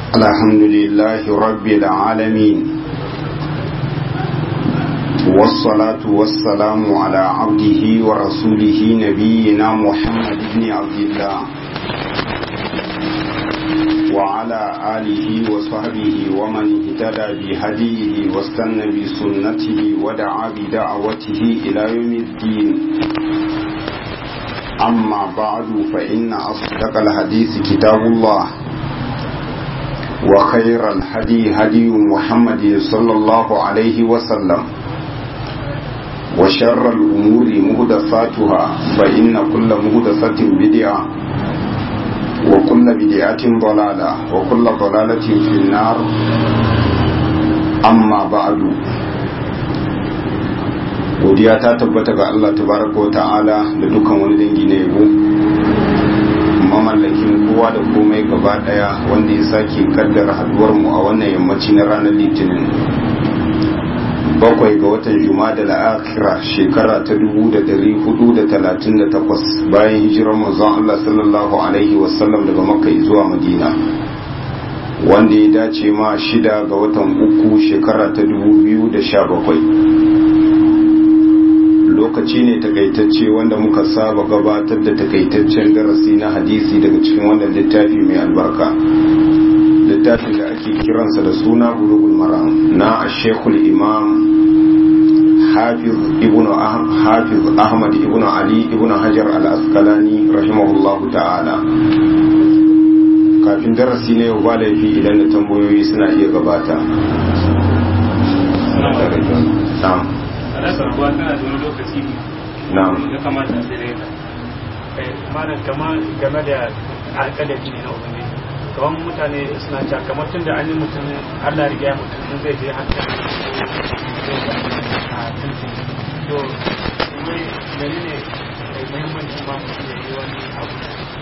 الحمد لله رب العالمين والصلاة والسلام على عبده ورسوله نبينا محمد بن عبد الله وعلى آله وصحبه ومن اهتدى بهديه واستنى بسنته ودعا بدعوته إلى يوم الدين أما بعد فإن أصدق الحديث كتاب الله وخير الهدي هدي محمد صلى الله عليه وسلم وشر الأمور مهدساتها فإن كل مهدسة بدعة وكل بدعة ضلالة وكل ضلالة في النار أما بعد godiya ta tabbata ga Allah tabaraka wa ta'ala da dukkan wani dangi na yabo mamallakin kowa da komai gaba daya wanda ya sake kaddara haduwar mu a wannan yammaci na ranar litinin bakwai ga watan juma'a da akhira shekara ta 1438 bayan hijirar manzon Allah sallallahu alaihi wasallam daga makka zuwa madina wanda ya dace ma shida ga watan uku shekara ta 2017 lokaci ne takaitacce wanda muka saba gabatar da takaitaccen darasi na hadisi daga cikin wannan littafi mai albarka littafin da ake kiransa da suna bulugul maram na ashekul imam hafiz ibn hafiz ahmad ibn ali ibn hajar al-asqalani rahimahullahu ta'ala kafin darasi na yau ba laifi idan da tambayoyi suna iya gabata na'am rasa ruwa tana da wani lokaci na'am ya kamata sai dai malam kama game da alƙalabi ne na ubangiji kamar mutane suna cewa kamar tun da an yi mutum Allah riga mutum in zai je hankali a tuntun to wai mene ne muhimmancin ma mutum ya yi wani abu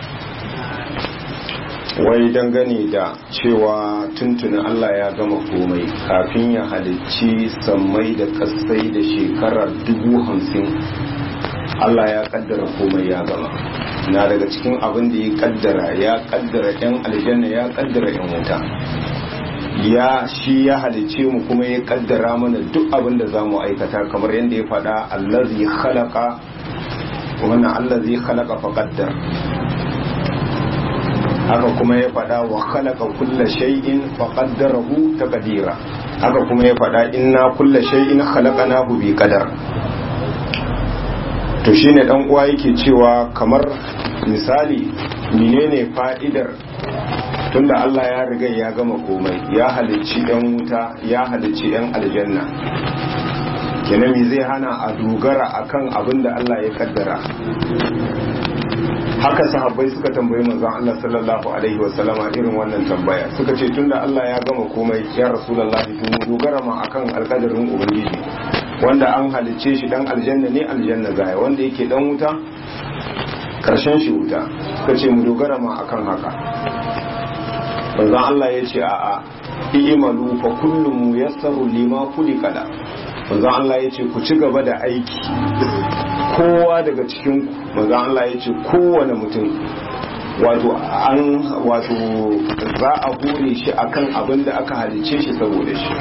wai dangane da cewa tuntunin Allah ya gama komai kafin ya halicci sammai da kasai da shekarar dubu hamsin Allah ya kaddara komai ya gama na daga cikin abin da ya kaddara ya kaddara yan aljanna ya kaddara yan wuta ya shi ya halicce mu kuma ya kaddara mana duk abin da za mu aikata kamar yadda ya faɗa allazi khalaqa wannan allazi khalaqa fa qaddar haka kuma ya faɗa wa khalaqa kulla shay'in fa qaddarahu taqdira haka kuma ya faɗa inna kulla shay'in khalaqnahu bi qadar to shine dan uwa yake cewa kamar misali menene fa'idar tunda Allah ya riga ya gama komai ya halicci yan wuta ya halicci yan aljanna kenan me zai hana a dogara akan abin da Allah ya kaddara haka sahabbai suka tambayi manzon Allah sallallahu alaihi wa sallama irin wannan tambaya suka ce tunda Allah ya gama komai ya rasulullahi to mu dogara ma akan alkadarin ubangiji wanda an halicce shi dan aljanna ne aljanna zaya wanda yake dan wuta karshen shi wuta suka ce mu dogara ma akan haka manzon Allah ya ce a'a i'malu fa kullu muyassaru lima khuliqa manzon Allah ya ce ku ci gaba da aiki kowa daga cikin manzon Allah ya ce kowane mutum wato an wato za a hure shi akan abin da aka halice shi saboda shi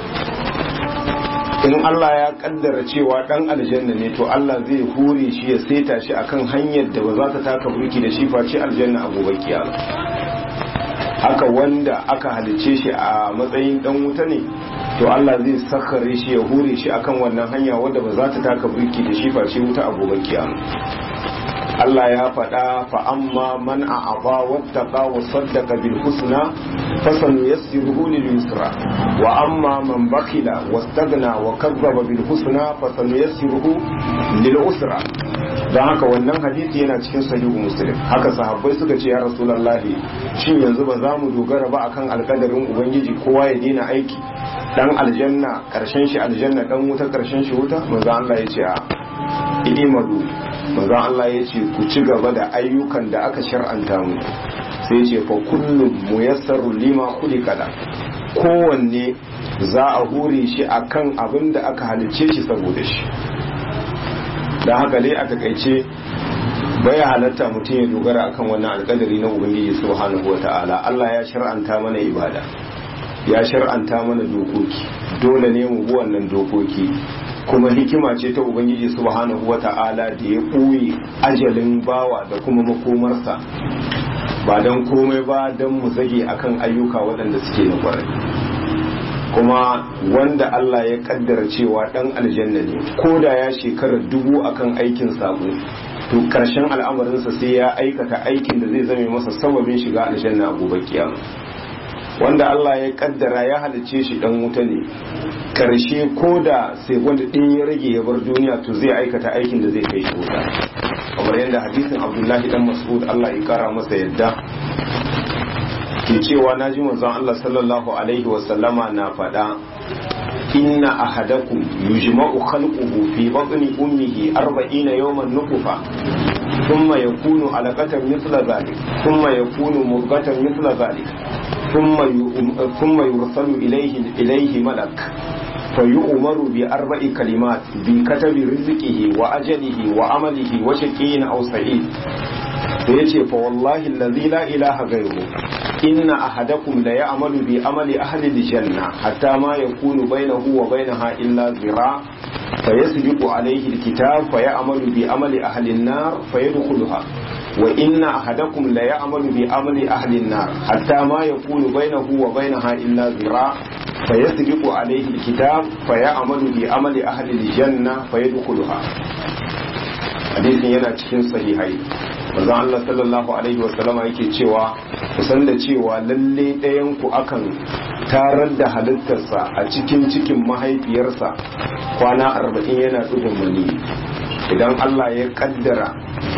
in Allah ya kaddara cewa dan aljanna ne to Allah zai hure shi ya saita shi akan hanyar da ba za ta taka burki da shi face aljanna a gobe kiyama haka wanda aka halice shi a matsayin dan wuta ne to Allah zai sakare shi ya hure shi akan wannan hanya wadda ba za ta taka birki da shi face wuta a gobe kiyama Allah ya faɗa fa amma man a'aba wattaqa wa saddaqa bil husna fasanu yassiruhu lil yusra wa amma man bakhila wastaghna wa kazzaba bil husna fasanu yassiruhu lil usra dan haka wannan hadisi yana cikin sahihu muslim haka sahabbai suka ce ya rasulullahi shin yanzu ba za mu dogara ba akan alkadarin ubangiji kowa ya daina aiki dan aljanna karshen shi aljanna dan wuta karshen shi wuta manzo Allah ya ce a idimadu manzo Allah ya ce ku ci gaba da ayyukan da aka shar'anta mu sai ya ce fa kullum muyassaru lima khuliqa kowanne za a hure shi akan abin da aka halicce shi saboda shi da haka dai a takaice baya halatta mutum ya dogara akan wannan alkadari na ubangiji subhanahu wata'ala Allah ya shar'anta mana ibada ya shar'anta mana dokoki dole ne mu bi wannan dokoki kuma hikima ce ta ubangiji subhanahu wata'ala da ya ɓoye ajalin bawa da kuma makomarsa ba don komai ba don mu zage akan ayyuka waɗanda suke na kwarai kuma wanda Allah ya kaddara cewa ɗan aljanna ne ko da ya shekara dubu akan aikin sabo to karshen al'amarinsa sai ya aikata aikin da zai zame masa sababin shiga aljanna a gobe kiyama wanda Allah ya kaddara ya halice shi dan wuta ne karshe ko da sai wanda ɗin ya rage ya bar duniya to zai aikata aikin da zai kai shi wuta kamar yadda hadisin Abdullahi dan Mas'ud Allah ya kara masa yadda ke cewa naji manzon Allah sallallahu alaihi wa sallama na faɗa inna ahadakum yujma'u khalquhu fi batni ummihi 40 yawman nutfa thumma yakunu alaqatan mithla dhalik thumma yakunu mudghatan mithla dhalik thumma thumma yursalu ilayhi ilayhi malak فيؤمر بأربع كلمات بكتب رزقه وأجله وعمله وشقي أو سعيد yace fa wallahi allazi la ilaha ghayru inna ahadakum la ya'malu bi amali ahli aljanna hatta ma yakunu bainahu wa bainaha illa zira fayasbiqu alayhi alkitab fayamalu bi amali ahli an-nar fayadkhuluha wa inna ahadakum la ya'malu bi amali ahli an-nar hatta ma yakunu bainahu wa bainaha illa zira fayasbiqu alayhi alkitab fayamalu bi amali ahli aljanna fayadkhuluha hadisin yana cikin sahihai manzon Allah sallallahu alaihi wasallama yake cewa kusan da cewa lalle ɗayan ku akan tarar da halittarsa a cikin cikin mahaifiyarsa kwana arba'in yana ɗugun mani idan Allah ya kaddara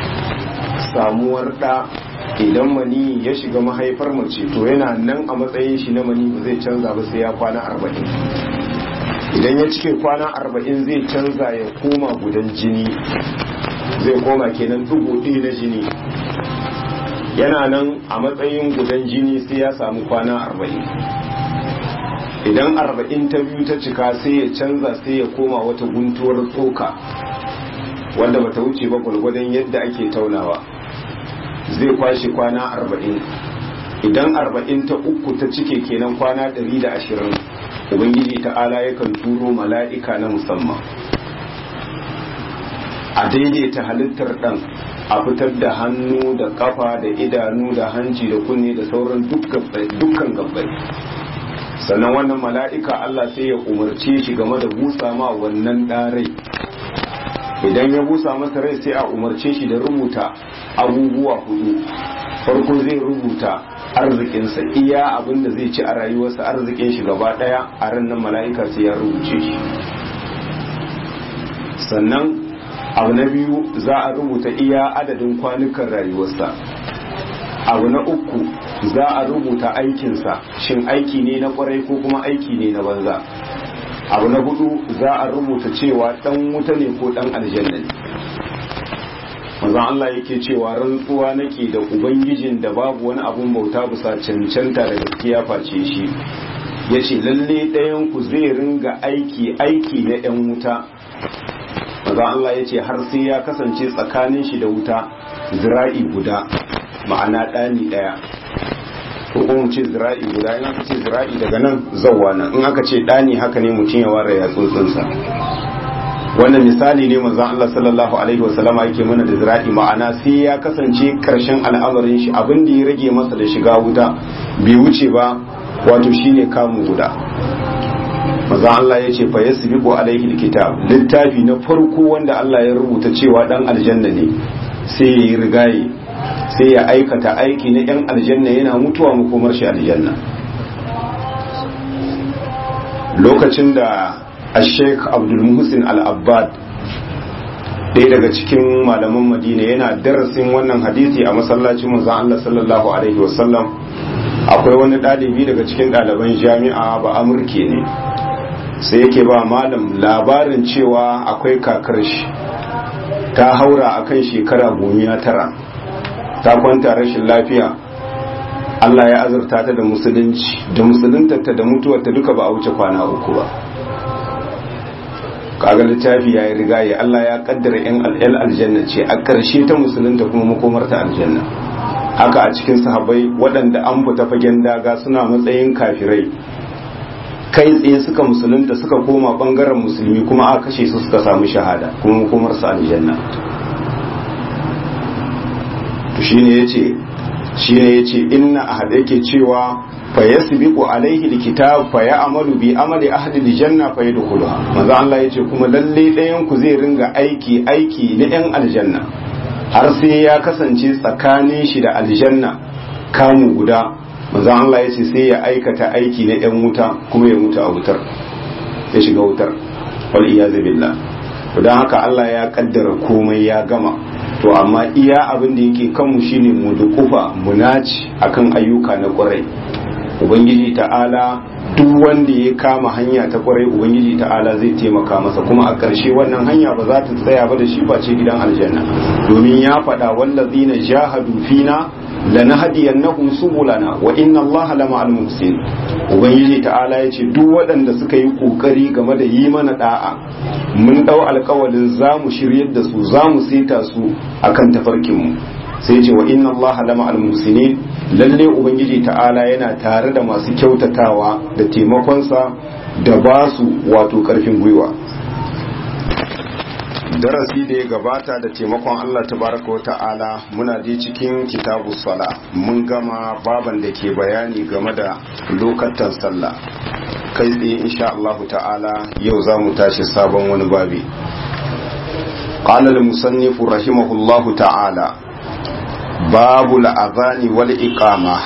samuwar ɗa idan mani ya shiga mahaifar mace to yana nan a matsayin shi na mani ba zai canza ba sai ya kwana arba'in idan ya cike kwana arba'in zai canza ya koma gudan jini zai koma kenan dubu ɗaya na jini yana nan a matsayin gudan jini sai ya samu kwana arba'in idan arba'in ta biyu ta cika sai ya canza sai ya koma wata guntuwar tsoka wanda bata wuce ba gwargwadon yadda ake taunawa zai kwashe kwana arba'in idan arba'in ta uku ta cike kenan kwana ɗari da ashirin ubangiji ta'ala yakan turo mala'ika na musamman a daidaita halittar ɗan a fitar da hannu da kafa da idanu da hanci da kunne da sauran dukkan gabbai sannan wannan mala'ika Allah sai ya umarce shi game da busa ma wannan ɗarai idan ya busa masa rai sai a umarce shi da rubuta abubuwa hudu farko zai rubuta arzikinsa iya abin da zai ci a rayuwarsa arzikin shi gaba ɗaya a ran nan mala'ika sai ya rubuce shi sannan abu na biyu za a rubuta iya adadin kwanukan rayuwarsa abu na uku za a rubuta aikinsa shin aiki ne na kwarai ko kuma aiki ne na banza abu na hudu za a rubuta cewa dan wuta ne ko dan aljanna ne manzon Allah yake cewa rantsuwa nake da ubangijin da babu wani abun bauta bisa cancanta da gaskiya face shi yace lalle ɗayan ku zai ringa aiki aiki na yan wuta maza Allah ya ce har sai ya kasance tsakanin shi da wuta zira'i guda ma'ana ɗani ɗaya ko kuma ce zira'i guda in aka ce zira'i daga nan zauwa nan in aka ce ɗani haka ne mutum ya ware ya tsotsinsa wannan misali ne manzon Allah sallallahu alaihi wasallama yake mana da zira'i ma'ana sai ya kasance karshen al'amarin shi abin da ya rage masa da shiga wuta bai wuce ba wato shine kamun guda maza Allah ya ce fa yasbiqu alaihi alkitab littafi na farko wanda Allah ya rubuta cewa dan aljanna ne sai ya yi rigaye sai ya aikata aiki na yan aljanna yana mutuwa makomar shi aljanna lokacin da Sheikh Abdul Muhsin Al-Abbad ɗaya daga cikin malaman Madina yana darasin wannan hadisi a masallacin manzon Allah sallallahu alaihi wasallam akwai wani ɗalibi daga cikin ɗaliban jami'a ba amurke ne sai yake ba malam labarin cewa akwai kakar shi ta haura akan shekara gomiya tara ta kwanta rashin lafiya Allah ya azurta ta da musulunci da musuluntarta da mutuwarta duka ba a wuce kwana uku ba kaga littafi ya yi riga ya Allah ya kaddara yan aljanna ce a ƙarshe ta musulunta kuma makomarta aljanna haka a cikin sahabbai waɗanda an fita fagen daga suna matsayin kafirai kai tsaye suka musulunta suka koma ɓangaren musulmi kuma aka kashe su suka samu shahada kuma makomarsa aljanna to shine yace shine yace inna ahad yake cewa fa yasbiqu alaihi alkitab fa ya'malu bi amali ahli aljanna fa yadkhuluha manzo Allah yace kuma lalle ɗayan ku zai ringa aiki aiki na ɗan aljanna har sai ya kasance tsakanin shi da aljanna kamu guda manzo Allah yace sai ya aikata aiki na ɗan wuta kuma ya mutu a wutar ya shiga wutar wal iyazu billah to dan haka Allah ya kaddara komai ya gama to amma iya abin da yake kanmu shine mu dukufa mu naci akan ayyuka na kwarai ubangiji ta'ala duk wanda ya kama hanya ta kwarai ubangiji ta'ala zai taimaka masa kuma a ƙarshe wannan hanya ba za ta tsaya ba da shi face gidan aljanna domin ya faɗa wallazina jahadu fina lanahdiyannahum subulana wa inna allaha lama'al muhsin ubangiji ta'ala yace duk waɗanda suka yi kokari game da yi mana da'a mun dau alƙawalin zamu shiryar da su zamu saita su akan tafarkin mu sai ce wa inna allaha lama'al muhsinin lalle ubangiji ta'ala yana tare da masu kyautatawa da taimakonsa da ba su wato karfin gwiwa darasi da ya gabata da taimakon Allah tabaraka wa ta'ala muna je cikin kitabu sala mun gama baban da ke bayani game da lokatan sallah kai tsaye insha Allah ta'ala yau za mu tashi sabon wani babi قال المصنف رحمه الله تعالى باب الأذان والإقامة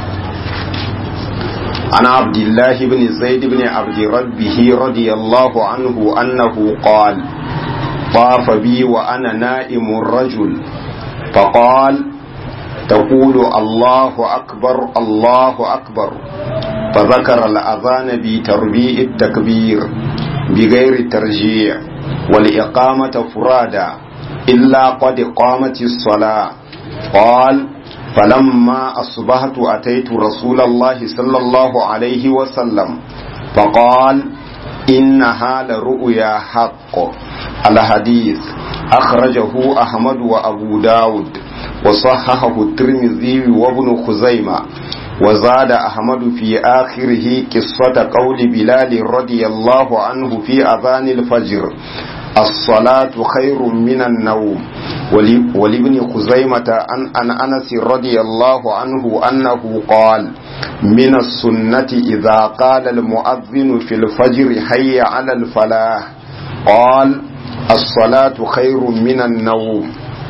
عن عبد الله بن زيد بن عبد ربه رضي الله عنه أنه قال طاف بي وأنا نائم الرجل فقال تقول الله أكبر الله أكبر فذكر الأذان بتربيع التكبير بغير ترجيع والإقامة فرادا إلا قد قامت الصلاة قال فلما أصبحت أتيت رسول الله صلى الله عليه وسلم فقال إنها لرؤيا حق الحديث أخرجه أحمد وأبو داود وصححه الترمذي وابن خزيمة وزاد أحمد في آخره قصة قول بلال رضي الله عنه في أذان الفجر الصلاة خير من النوم ولابن خزيمة عن أن أنس رضي الله عنه أنه قال من السنة إذا قال المؤذن في الفجر حي على الفلاح قال الصلاة خير من النوم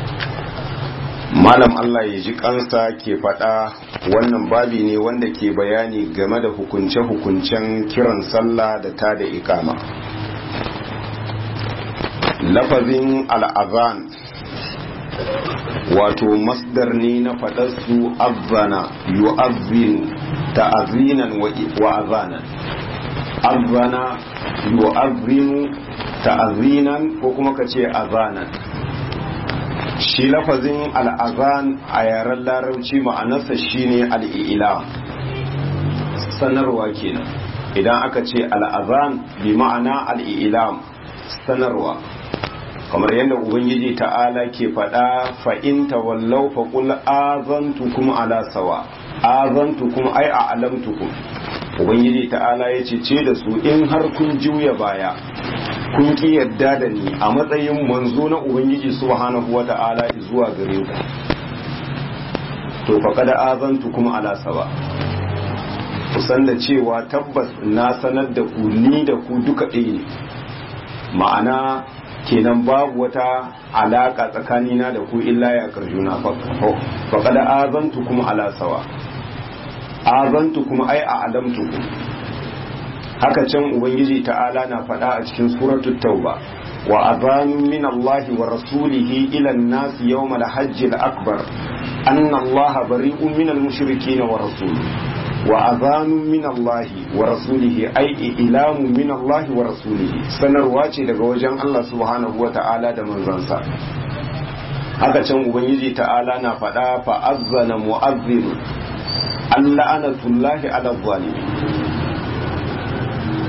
malam Allah ya ji kansa ke faɗa wannan babi ne wanda ke bayani game da hukunce-hukuncen kiran sallah da ta da ikama lafazin al'azan wato masdar ne na faɗarsu azana yu'azzinu ta'azinan wa azanan azana yu'azzinu ta'azinan ko kuma ka ce azanan shi lafazin al'azan a yaren larabci ma'anarsa shine al'ilam sanarwa kenan idan aka ce al'azan bi ma'ana al'ilam sanarwa kamar yadda ubangiji ta'ala ke faɗa fa'inta wallau faƙul azantukum ala sawa azantukum ai a alamtukum ubangiji ta'ala ya ce ce da su in har kun juya baya kun ki yadda da ni a matsayin manzo na ubangiji subhanahu wa ta'ala zuwa gare ku to faqad azantukum ala sawa kusan da cewa tabbas na sanar da ku ni da ku duka ɗaya ne ma'ana kenan babu wata alaka tsakanina da ku illa ya karjuna faqad azantukum ala sawa azantukum ai a alamtukum haka can ubangiji ta'ala na faɗa a cikin suratul tauba wa azanun min Allah wa rasulihi ila an-nas yawm al-hajj al-akbar anna Allah bari'un min al-mushrikeen wa rasuluhu wa azanun min Allah wa rasulihi ay ilamu min Allah wa rasulihi sanarwa ce daga wajen Allah subhanahu wa ta'ala da manzansa haka can ubangiji ta'ala na faɗa fa azzana mu'azzin Allah anatullahi ala zalimin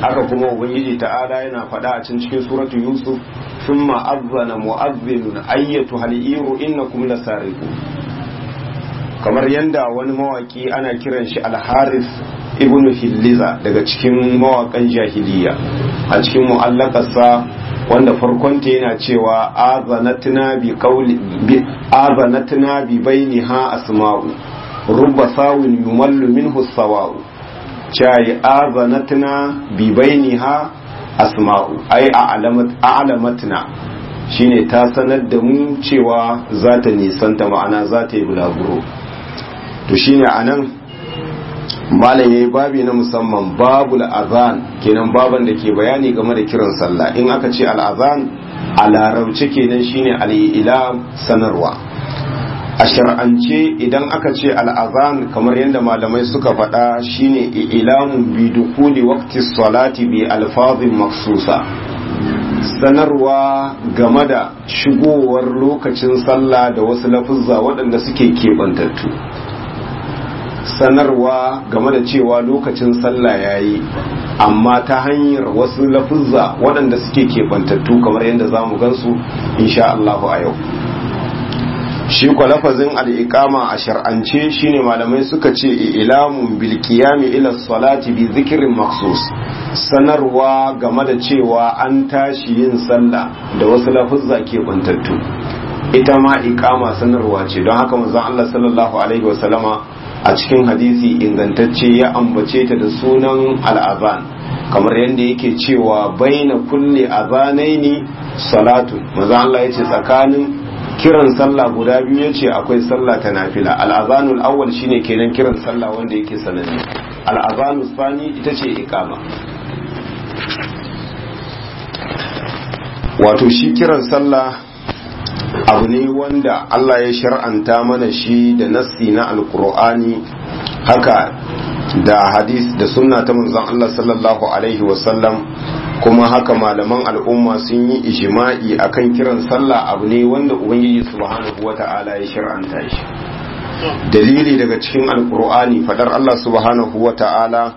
haka kuma ubangiji ta'ala yana faɗa a cikin suratu yusuf thumma azzana mu'azzinun ayyatu haliru innakum lasariqu kamar yanda wani mawaki ana kiran shi al-haris ibn hilliza daga cikin mawakan jahiliya a cikin mu'allakarsa wanda farkonta yana cewa azanatna bi qawli bi azanatna bi bainiha asma'u rubba sawin yumallu minhu sawa'u chai azanatna bi bainiha asma'u ai a'lamatna shine ta sanar da mu cewa za ta nisanta ma'ana za ta yi bulaguro to shine anan malam yayi babi na musamman babu azan kenan baban da ke bayani game da kiran sallah in aka ce al'azan a larabci kenan shine al'ila sanarwa a shar'ance idan aka ce al'azan kamar yadda malamai suka faɗa shine ilamun bi dukuli waqti salati bi alfazin maksusa sanarwa game da shigowar lokacin sallah da wasu lafuzza waɗanda suke keɓantattu sanarwa game da cewa lokacin sallah ya yi amma ta hanyar wasu lafuzza waɗanda suke keɓantattu kamar yadda za mu gansu insha Allahu a yau shi kwa lafazin al'iƙama a shar'ance shine malamai suka ce ilamun bilkiyami ila salati bi zikirin maksus sanarwa game da cewa an tashi yin sallah da wasu lafuzza keɓantattu ita ma iƙama sanarwa ce don haka manzon Allah sallallahu alaihi wasallama a cikin hadisi ingantacce ya ambace ta da sunan al'azan kamar yadda yake cewa baina kulle azanaini salatu maza Allah yace tsakanin kiran sallah guda biyu yace akwai sallah ta nafila al'azanul awwal shine kenan kiran sallah wanda yake sananne al'azanul sani ita ce iqama wato shi kiran sallah abu ne wanda Allah ya shar'anta mana shi da nassi na alkur'ani haka da hadis da sunna ta manzon Allah sallallahu alaihi wasallam kuma haka malaman al'umma sun yi ijma'i akan kiran sallah abu ne wanda ubangiji subhanahu wata'ala ya shar'anta shi dalili daga cikin alkur'ani fadar Allah subhanahu wata'ala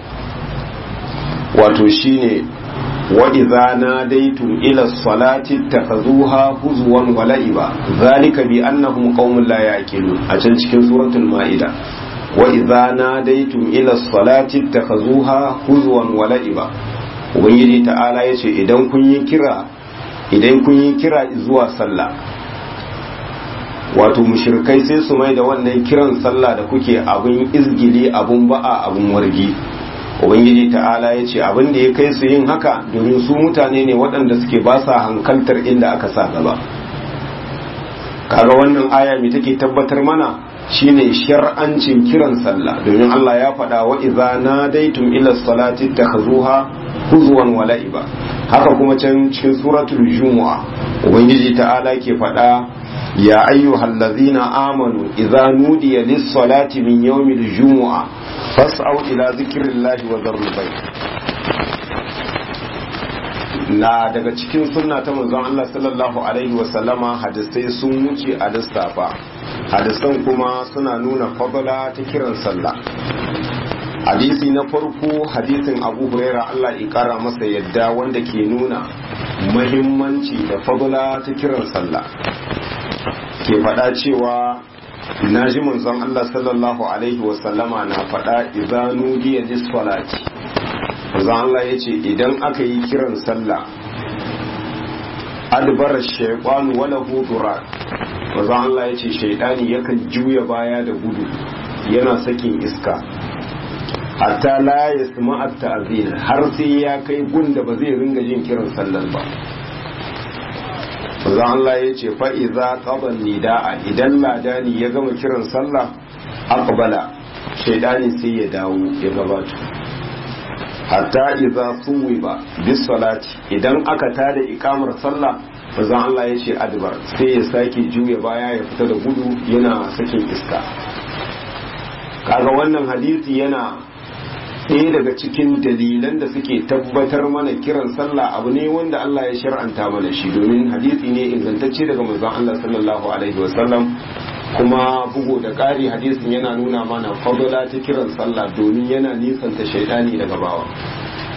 wato shine وإذا ناديتم إلى الصلاة اتخذوها هزوا ولعبا ذلك بأنهم قوم لا يأكلون أجل cikin سورة المائدة وإذا ناديتم إلى الصلاة اتخذوها هزوا ولعبا ubangiji ta'ala ya ce idan kun yi kira idan kun yi kira zuwa sallah wato mushrikai sai su mai da wannan kiran sallah da kuke abin izgili abun ba'a abun wargi ubangiji ta'ala ya ce abin da ya kai su yin haka domin su mutane ne waɗanda suke ba sa hankaltar inda aka sa gaba kaga wannan aya mai take tabbatar mana shine shar'ancin kiran sallah domin Allah ya faɗa wa idza nadaitum ila salati takhuzuha huzwan wa la'iba haka kuma can cikin suratul jumu'a ubangiji ta'ala ke faɗa ya ayyuhallazina amanu idza nudiya lis-salati min yawmil jumu'a fas'au ila zikrillahi wa dharul bayt na daga cikin sunna ta manzon Allah sallallahu alaihi wasallama hadisai sun wuce a lissafa hadisan kuma suna nuna fadala ta kiran sallah hadisi na farko hadisin abu huraira Allah ya kara masa yadda wanda ke nuna mahimmanci da fadala ta kiran sallah ke faɗa cewa na ji manzon Allah sallallahu alaihi wasallama na faɗa idanu diya disfalati manzon Allah ya ce idan aka yi kiran sallah adbara shaytanu wala hudura manzon Allah ya ce shaydani yakan juya baya da gudu yana sakin iska hatta la yasma'a ta'zina har sai ya kai gunda ba zai ringa jin kiran sallar ba manzon Allah ya ce fa'iza ƙaban nida'a idan ladani ya gama kiran sallah aqbala shaidani sai ya dawo ya gabato hatta iza suwi ba bis salati idan aka tada ikamar sallah manzon Allah ya ce adbar sai ya sake juya baya ya fita da gudu yana sakin iska kaga wannan hadisi yana ɗaya daga cikin dalilan da suke tabbatar mana kiran sallah abu ne wanda Allah ya shar'anta mana shi domin hadisi ne ingantacce daga manzon Allah sallallahu alaihi wasallam kuma bugu da ƙari hadisin yana nuna mana fadala ta kiran sallah domin yana nisanta shaidani daga bawa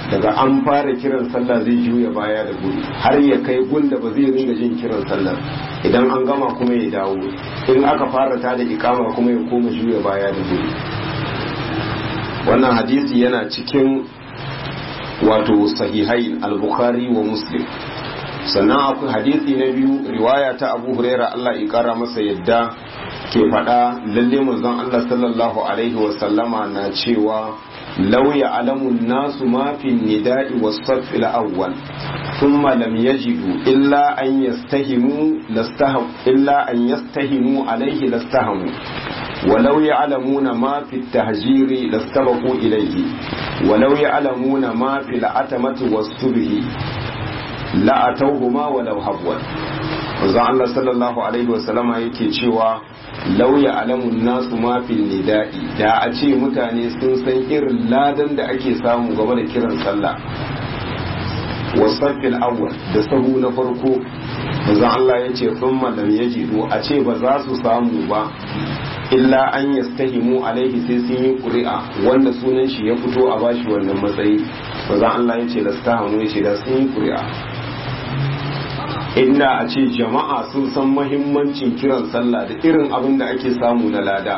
daga an fara kiran sallah zai juya baya da gudu har ya kai gunda ba zai ringa jin kiran sallah idan an gama kuma ya dawo in aka fara ta da ikama kuma ya koma juya baya da gudu wannan hadisi yana cikin wato sahihain al-bukhari wa muslim sannan akwai hadisi na biyu riwaya ta abu huraira Allah ya kara masa yadda ke faɗa lalle manzon Allah sallallahu alaihi wa sallama na cewa law ya'lamu nasu ma fi nida'i was-saff al-awwal thumma lam yajidu illa an yastahimu lastaham illa an yastahimu alaihi lastahamu ولو يعلمون ما في التهجير لاستبقوا إليه ولو يعلمون ما في العتمة والصبح لأتوهما ولو حبوا wanzan Allah sallallahu Alaihi wasallama yake cewa lauya alamun nasu mafin nida'i da a ce mutane sun san irin ladan da ake samu game da kiran sallah wasaffil awwal da sahu na farko wanzan Allah ya ce sun malam ya a ce ba za su samu ba illa an yastahimu alaihi sai sun yi ƙuri'a wanda sunan shi ya fito a bashi wannan matsayi wanzan Allah ya ce lastahamu ya ce da sun yi ƙuri'a inda a ce jama'a sun san mahimmancin kiran sallah da irin abin da ake samu na lada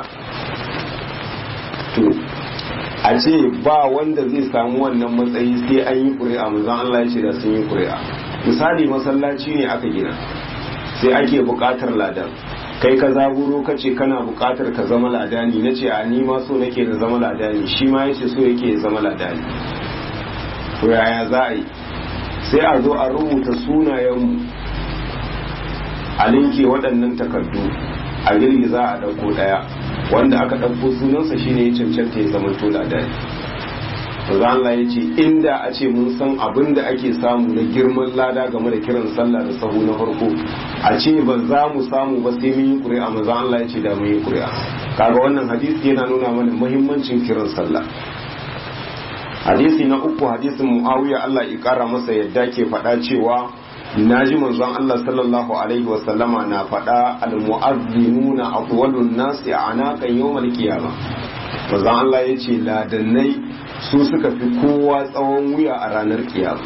to a ce ba wanda zai samu wannan matsayi sai an yi ƙuri'a manzon Allah ya ce da sun yi ƙuri'a misali masallaci ne aka gina sai ake buƙatar ladan kai ka zaburo ka ce kana buƙatar ka zama ladani na ce a ni ma so nake da zama ladani shi ma yace so yake zama ladani to yaya za a yi sai a zo a rubuta sunayenmu a linke waɗannan takardu a girgiza a ɗauko ɗaya wanda aka ɗauko sunansa shine ya cancanta ya zama tola da za Allah ya ce inda a ce mun san abin da ake samu na girman lada game da kiran sallah da sahu na farko a ce ba za mu samu ba sai mun yi ƙuri'a maza Allah ya ce da mun yi ƙuri'a kaga wannan hadisi yana nuna mana muhimmancin kiran sallah hadisi na uku hadisin muawiya Allah ya kara masa yadda ke faɗa cewa naji manzon Allah sallallahu alaihi wa sallama na faɗa al mu'azzinuna atwalun nasi anaqan yawmal qiyama manzon Allah yace ladannai su suka fi kowa tsawon wuya a ranar kiyama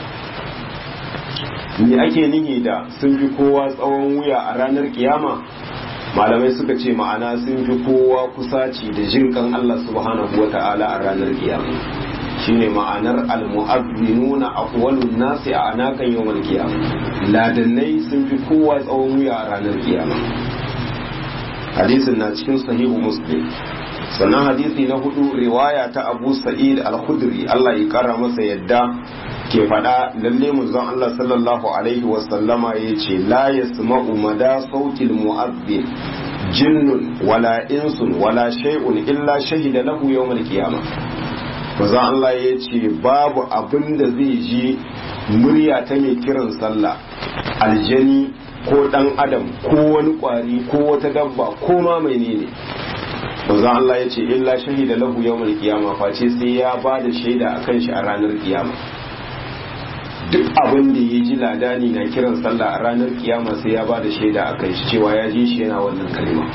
me ake nihi da sun fi kowa tsawon wuya a ranar kiyama malamai suka ce ma'ana sun fi kowa kusaci da jinkan Allah subhanahu wa ta'ala a ranar kiyama shine ma'anar almu'azzinuna aqwalun nasi a anakan yawmal qiyama ladannai sun fi kowa tsawon wuya a ranar kiyama hadisin na cikin sahihu muslim sannan hadisi na hudu riwaya ta abu sa'id al-khudri Allah ya kara masa yadda ke faɗa lalle manzon Allah sallallahu alaihi wa sallama yace la yasma'u mada sautil mu'azzin jinnun wala insun wala shay'un illa shahida lahu yawmal qiyamah maza Allah ya ce babu abin da zai ji murya ta mai kiran sallah aljani ko dan adam ko wani kwari ko wata dabba ko ma mai ne maza Allah ya ce illa shahida lahu yawmal qiyama face sai ya ba da shaida akan shi a ranar kiyama duk abin da ya ji ladani na kiran sallah a ranar kiyama sai ya ba da shaida akan shi cewa ya ji shi yana wannan kalma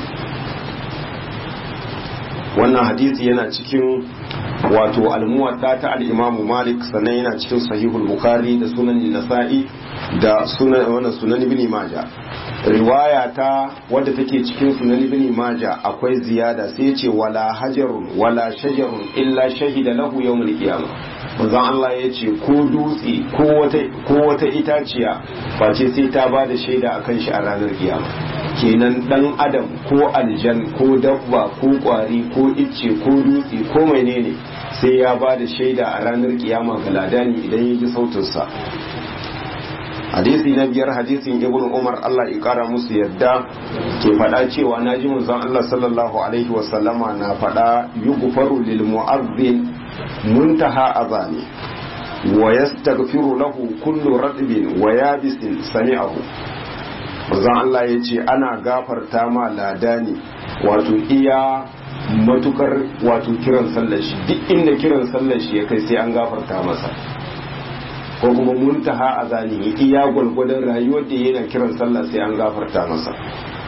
wannan hadisi yana cikin wato almuwatta ta al-Imam Malik sannan yana cikin sahihul Bukhari da sunan Nasa'i da sunan wannan sunan Ibn Majah riwaya ta wadda take cikin sunan Ibn Majah akwai ziyada sai ya ce wala hajarun wala shajarun illa shahida lahu yawmul qiyamah manzon Allah ya ce ko dutse ko wata ko wata itaciya face sai ta ba da shaida akan shi a ranar kiyama kenan dan adam ko aljan ko dabba ko kwari ko icce ko dutse ko menene sai ya ba da shaida a ranar kiyama ga ladani idan ya ji sautinsa hadisi na biyar hadisin ibn umar allah ya kara musu yadda ke faɗa cewa na ji manzon allah sallallahu alaihi wasallama na faɗa yughfaru lil mu'azzin muntaha azani wa yastaghfiru lahu kullu radbin wa yabisin sami'ahu manzon allah ya ce ana gafarta ma ladani wato iya matukar wato kiran sallar shi duk inda kiran sallar shi ya kai sai an gafarta masa ko kuma muntaha a zanihi iya gwalgwadon rayuwar da yana kiran sallah sai an gafarta masa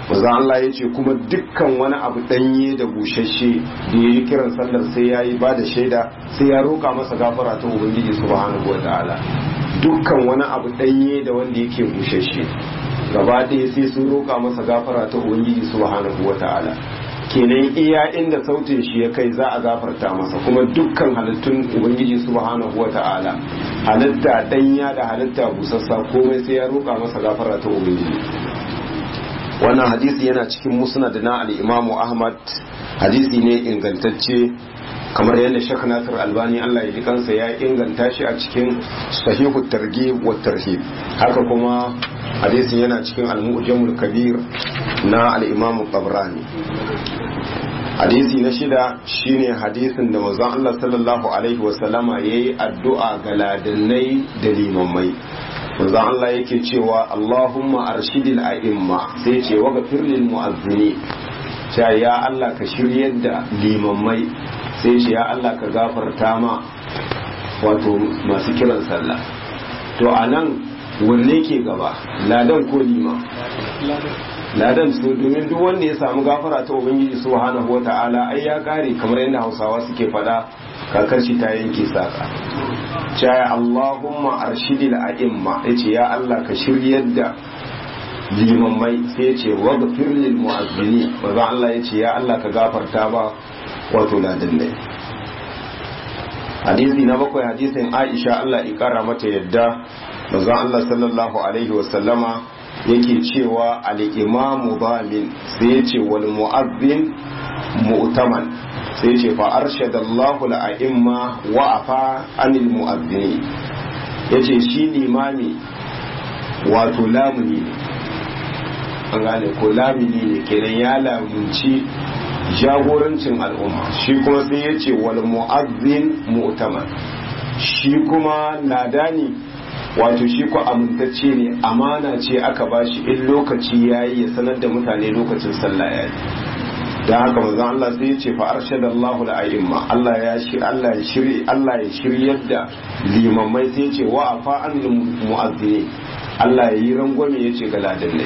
maza Allah ya ce kuma dukkan wani abu ɗanye da bushashe da ya yi kiran sallar sai ya yi ba da shaida sai ya roƙa masa gafara ta ubangiji subhanahu wa ta'ala dukkan wani abu ɗanye da wanda yake bushashe gaba ɗaya sai sun roƙa masa gafara ta ubangiji subhanahu wa ta'ala kenan iya inda sautin shi ya kai za a gafarta masa kuma dukkan halittun ubangiji subhanahu wa ta'ala halitta ɗanya da halitta busassa komai sai ya roƙa masa gafara ta ubangiji wannan hadisi yana cikin musnad na al-imamu ahmad hadisi ne ingantacce kamar yadda Sheikh Nasir Albani Allah ya ji kansa ya inganta shi a cikin sahihu targhib wa tarhib haka kuma hadisin yana cikin al-mu'jamul kabir na al-imam Tabrani hadisi na shida shine hadisin da manzon Allah sallallahu alaihi wasallama yayi addu'a ga ladannai da limammai manzon Allah yake cewa Allahumma arshidil a'imma sai ce wa ghafir lil mu'azzini ya Allah ka shiryar da limammai sai ce ya Allah ka gafarta ma wato masu kiran sallah to a nan wanne ke gaba ladan ko lima ladan su domin duk wanda ya samu gafara ta ubangiji subhanahu wata'ala ai ya kare kamar yadda hausawa suke fada kakar shi ta yanke saka caya Allahumma arshidil a'imma yace ya Allah ka shiryar da limammai sai ya ce wa gafir lil mu'azzini wanda Allah ya ce ya Allah ka gafarta ba wato ladan dai hadisi na bakwai hadisin Aisha Allah ya kara mata yadda manzon Allah sallallahu alaihi wa sallama yake cewa al-imamu bamin sai ya ce wal mu'azzin mu'taman sai ya ce fa arshadallahu al-a'imma wa afa anil mu'azzini yace shi limami wato lamuni ne an gane ko lamini ne kenan ya lamunci jagorancin al'umma shi kuma sai ya ce wal mu'azzin mu'taman shi kuma ladani wato shi ko amintacce ne amana ce aka bashi in lokaci yayi ya sanar da mutane lokacin sallah yayi da haka manzon Allah sai ya ce fa arshadallahu al-a'imma Allah ya shi Allah ya shiri Allah ya shiryar da limamai sai ya ce wa afa an mu'azzini Allah ya yi rangwame ya ce ga ladannai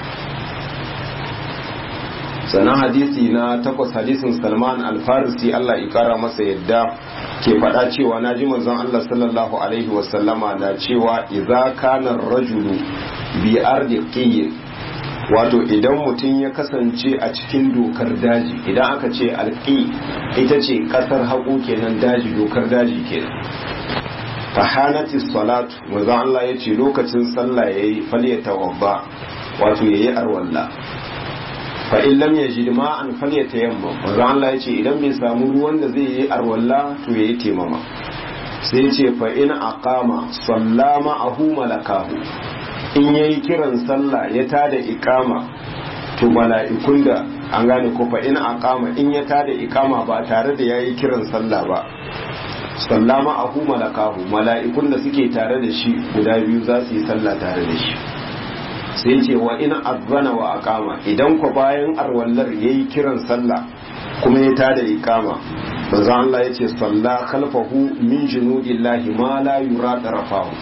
sannan hadisi na takwas hadisin salman alfarisi Allah ya kara masa yadda ke faɗa cewa na ji manzon Allah sallallahu alaihi wasallama na cewa idza kana rajulu bi ardi qiyin wato idan mutum ya kasance a cikin dokar daji idan aka ce alqi ita ce kasar haƙo kenan daji dokar daji kenan fahanati salatu manzon Allah ya ce lokacin sallah yayi falyatawadda wato yayi arwalla fa in lam yajid ma'an falyatayammam manzo Allah yace idan bai samu ruwan da zai yi arwalla to yayi temama sai yace fa in aqama sallama ahu malakahu in yayi kiran sallah ya tada iqama to mala'ikun da an gane ko fa in aqama in ya tada iqama ba tare da yayi kiran sallah ba sallama ahu malakahu mala'ikun da suke tare da shi guda biyu za su yi sallah tare da shi sai ce wa ina azana wa aqama idan ku bayan arwallar yayi kiran sallah kuma ya tada iqama manzo Allah yace salla khalfahu min junudillahi ma la yura tarafahu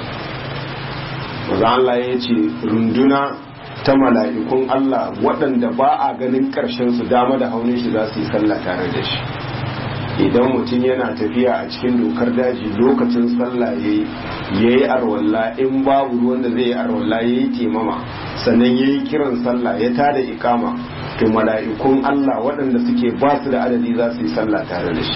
manzo Allah yace runduna ta mala'ikun Allah waɗanda ba a ganin ƙarshen su dama da haunin shi za su yi sallah tare da shi idan mutum yana tafiya a cikin dokar daji lokacin sallah ya yi arwalla in babu ruwan da zai yi arwalla ya yi temama sannan ya yi kiran sallah ya tada ikama to mala'ikun Allah waɗanda suke ba su da adadi za su yi sallah tare da shi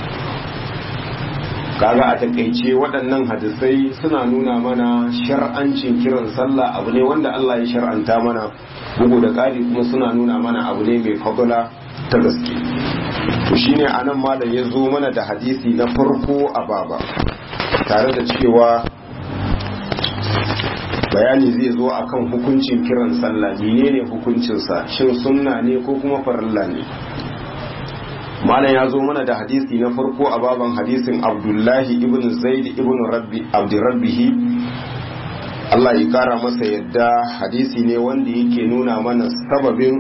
kaga a takaice waɗannan hadisai suna nuna mana shar'ancin kiran sallah abu ne wanda Allah ya shar'anta mana bugu da ƙari kuma suna nuna mana abu ne mai fadula ta gaske to shine anan malam ya zo mana da hadisi na farko a baba tare da cewa bayani zai zo akan hukuncin kiran sallah menene hukuncinsa shin sunna ne ko kuma farilla ne malam ya zo mana da hadisi na farko a baban hadisin abdullahi ibn zaid ibn rabbi abdurrabbihi Allah ya kara masa yadda hadisi ne wanda yake nuna mana sababin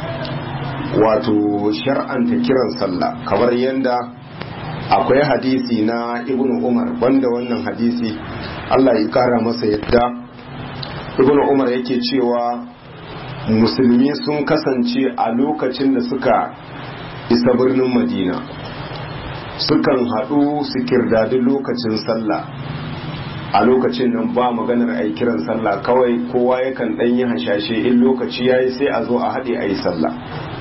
wato shar'anta kiran sallah kamar yadda akwai hadisi na ibn umar banda wannan hadisi Allah ya kara masa yadda ibn umar yake cewa musulmi sun kasance a lokacin da suka isa birnin madina sukan haɗu su kirdadi lokacin sallah a lokacin nan ba maganar a kiran sallah kawai kowa yakan ɗan yi hashashe in lokaci ya yi sai a zo a haɗe a yi sallah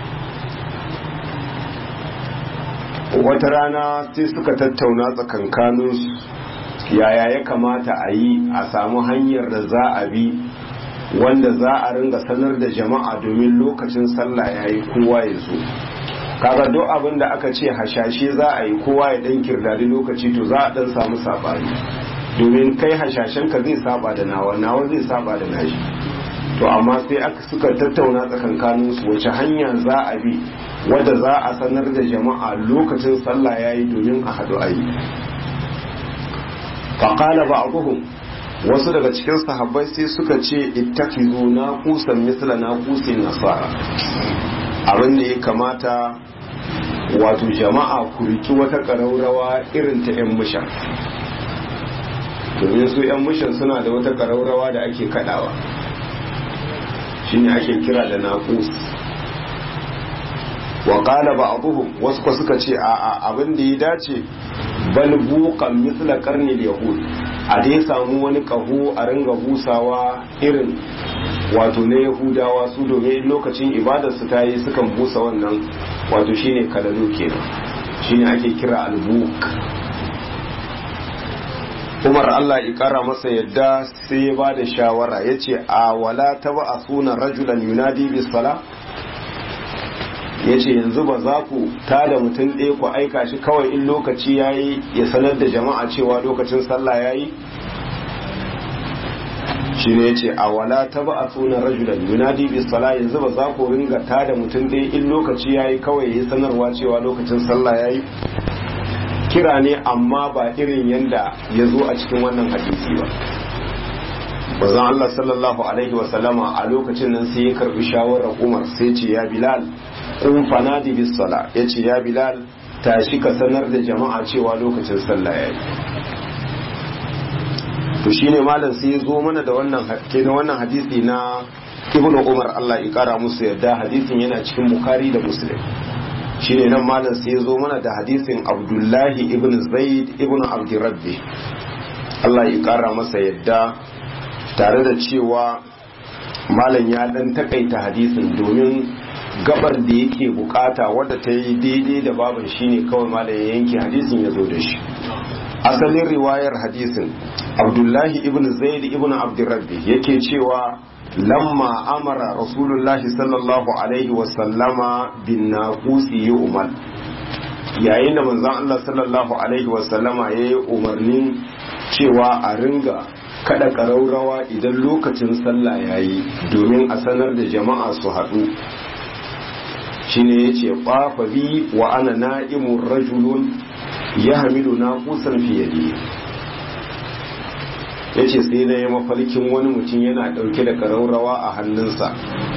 wata rana sai suka tattauna tsakankaninsu yaya ya kamata a yi a samu hanyar da za a bi wanda za a ringa sanar da jama'a domin lokacin sallah ya yi kowa ya zo kaga duk abin da aka ce hashashe za a yi kowa ya dan kirdadi lokaci to za a dan samu sabani domin kai hashashen ka zai saba da nawa nawa zai saba da nashi to amma sai aka suka tattauna tsakankanin su wace hanya za a bi wadda za a sanar da jama'a lokacin sallah yayi domin a hadu ayi faqala ba'dhum wasu daga cikin sahabbai sai suka ce ittakizu na kusan misla na kusin nasara abin da ya kamata wato jama'a ku riki wata ƙaraurawa irin ta 'yan mushan domin su 'yan mushan suna da wata ƙaraurawa da ake kaɗawa shine ake kira da naƙus wa ƙala ba abuhum wasu kwa suka ce a abin da ya dace bal buƙan misla ƙarni yahud a dai samu wani ƙaho a ringa busawa irin wato na yahudawa su domin lokacin ibadarsu ta yi sukan busa wannan wato shine kalalu kenan shine ake kira albuk umar allah ya kara masa yadda sai ya ba da shawara ya ce a wala ta ba a sunan rajulan yunadi bisala ya ce yanzu ba za ku ta da mutum ɗaya ku aika shi kawai in lokaci ya yi ya sanar da jama'a cewa lokacin sallah ya yi shi ne ce a wala ta ba a sunan rajulan yunadi bi sala yanzu ba za ku ringa ta da mutum ɗaya in lokaci ya yi kawai ya sanarwa cewa lokacin sallah ya yi kira ne amma ba irin yanda ya zo a cikin wannan hadisi ba bazan Allah sallallahu alaihi wa sallama a lokacin nan sai ya karbi shawarar Umar sai ce ya Bilal kun fanadi bis sala yace ya Bilal tashi ka sanar da jama'a cewa lokacin sallah ya yi to shine malam sai ya zo mana da wannan kenan wannan hadisi na Ibn Umar Allah ya kara musu yadda hadisin yana cikin Bukhari da Muslim shine nan malam sai ya zo mana da hadisin Abdullahi ibn Zaid ibn Abdurrabbi Allah ya kara masa yadda tare da cewa malam ya dan takaita hadisin domin gabar da yake bukata wadda ta yi daidai da baban shine kawai malam ya yanke hadisin ya zo da shi asalin riwayar hadisin abdullahi ibn zaid ibn abdurrabbi yake cewa lamma amara rasulullahi sallallahu alaihi wasallama bin naqusi yu'mal yayin da manzon Allah sallallahu alaihi wasallama yayi umarnin cewa a ringa kada ƙaraurawa idan lokacin sallah yayi domin a sanar da jama'a su haɗu shine yace qafa bi wa ana na'imun rajulun yahmilu naqusan fi yadi yace sai na yi mafarkin wani mutum yana ɗauke da ƙaraurawa a hannunsa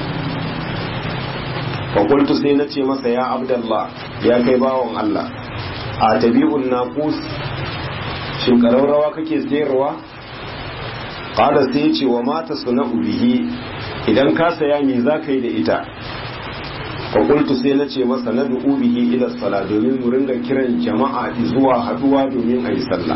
fakultu sai na ce masa ya abdallah ya kai bawan Allah a tabi'un naqus shin ƙaraurawa kake sayarwa qala sai ce wa mata suna'u bihi idan ka saya me za ka yi da ita fakultu sai na ce masa na du'u bihi ila sala domin mu ringa kiran jama'a zuwa haduwa domin a yi sallah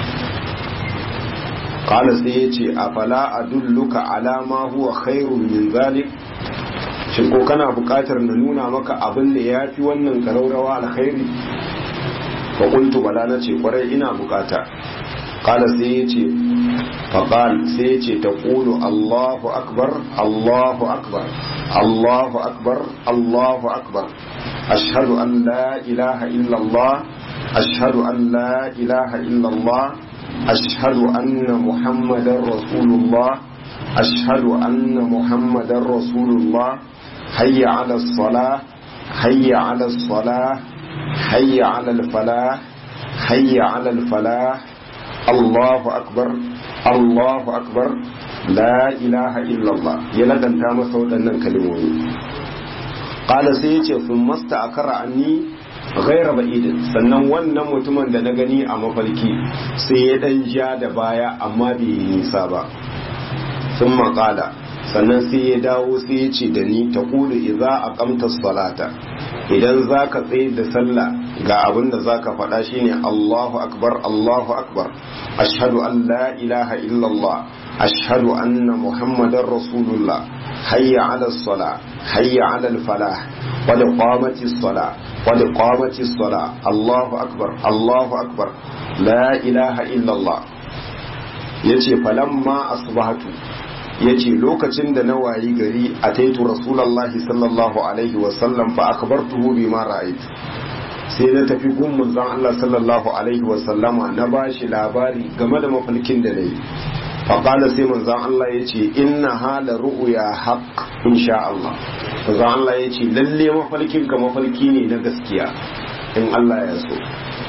qala sai ya ce afala adulluka ala ma huwa khairun min zalik shin ko kana buƙatar na nuna maka abin da ya fi wannan karaurawa alkhairi fakultu bala na ce kwarai ina bukata qala sai ya ce فقال سيتي تقول الله أكبر الله أكبر الله أكبر الله أكبر أشهد أن لا إله إلا الله أشهد أن لا إله إلا الله أشهد أن محمد رسول الله أشهد أن محمد رسول الله حي على الصلاة حي على الصلاة حي على الفلاح حي على الفلاح الله أكبر Allahu akbar la ilaha illallah ya ladanta masa waɗannan kalmomi qala sai yace sun masta akara anni ghaira ba'idin sannan wannan mutumin da na gani a mafarki sai ya dan ja da baya amma bai yi nisa ba sun maƙala sannan sai ya dawo sai ya ce da ni ta kulu idza aqamta salata idan zaka tsaye da sallah ga abin da zaka faɗa shine Allahu akbar Allahu akbar ashhadu an la ilaha illallah ashhadu anna muhammadar rasulullah hayya ala sala hayya ala falah qad qamatis sala qad qamatis sala Allahu akbar Allahu akbar la ilaha illallah yace falamma asbahatu yace lokacin da na wayi gari a taitu rasulullahi sallallahu alaihi wasallam fa akhbartuhu bima ra'aytu sai na tafi gun manzon Allah sallallahu alaihi wasallama na bashi labari game da mafarkin da nayi fa qala sai manzon Allah yace inna hala ru'ya haqq insha Allah manzon Allah yace lalle mafarkin ka mafarki ne na gaskiya in Allah ya so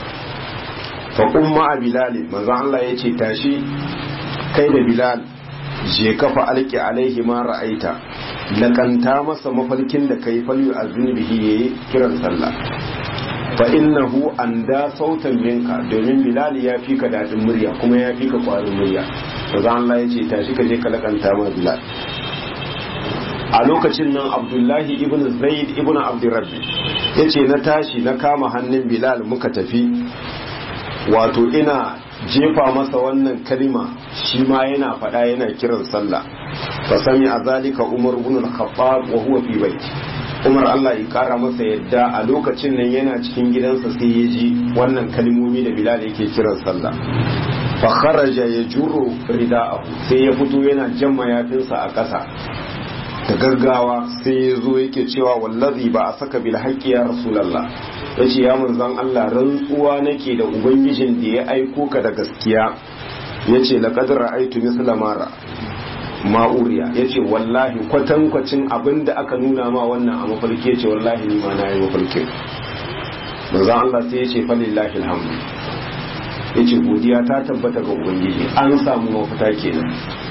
fa umma bilal manzon Allah yace tashi kai da bilal je kafa alki alaihi ma ra'aita lakanta masa mafarkin da kai falyu aznibihi yayi kiran sallah fa innahu anda sautan minka domin bilal ya fi ka dadin murya kuma ya fi ka kwarin murya manzo Allah ya ce tashi ka je ka lakanta ma bilal a lokacin nan abdullahi ibn zaid ibn abdurrabbi yace na tashi na kama hannun bilal muka tafi wato ina jefa masa wannan kalima shi ma yana faɗa yana kiran sallah fa sami a zalika umar ibn al-khattab wa huwa fi baiti umar Allah ya kara masa yadda a lokacin nan yana cikin gidansa sai ya ji wannan kalmomi da bilal yake kiran sallah fa kharaja yajuru rida'ahu sai ya fito yana jan mayafinsa a ƙasa da gaggawa sai ya zo yake cewa wallazi ba a saka bil haqqi ya rasulullah ya ce ya manzan Allah rantsuwa nake da ubangijin da ya aiko ka da gaskiya ya ce laƙadar ra'aitu misla mara ma'uriya ya ce wallahi kwatankwacin abin da aka nuna ma wannan a mafarki ya ce wallahi ni ma na yi mafarkin manzan Allah sai ya ce falillahi alhamdu ya ce godiya ta tabbata ga ubangiji an samu mafita kenan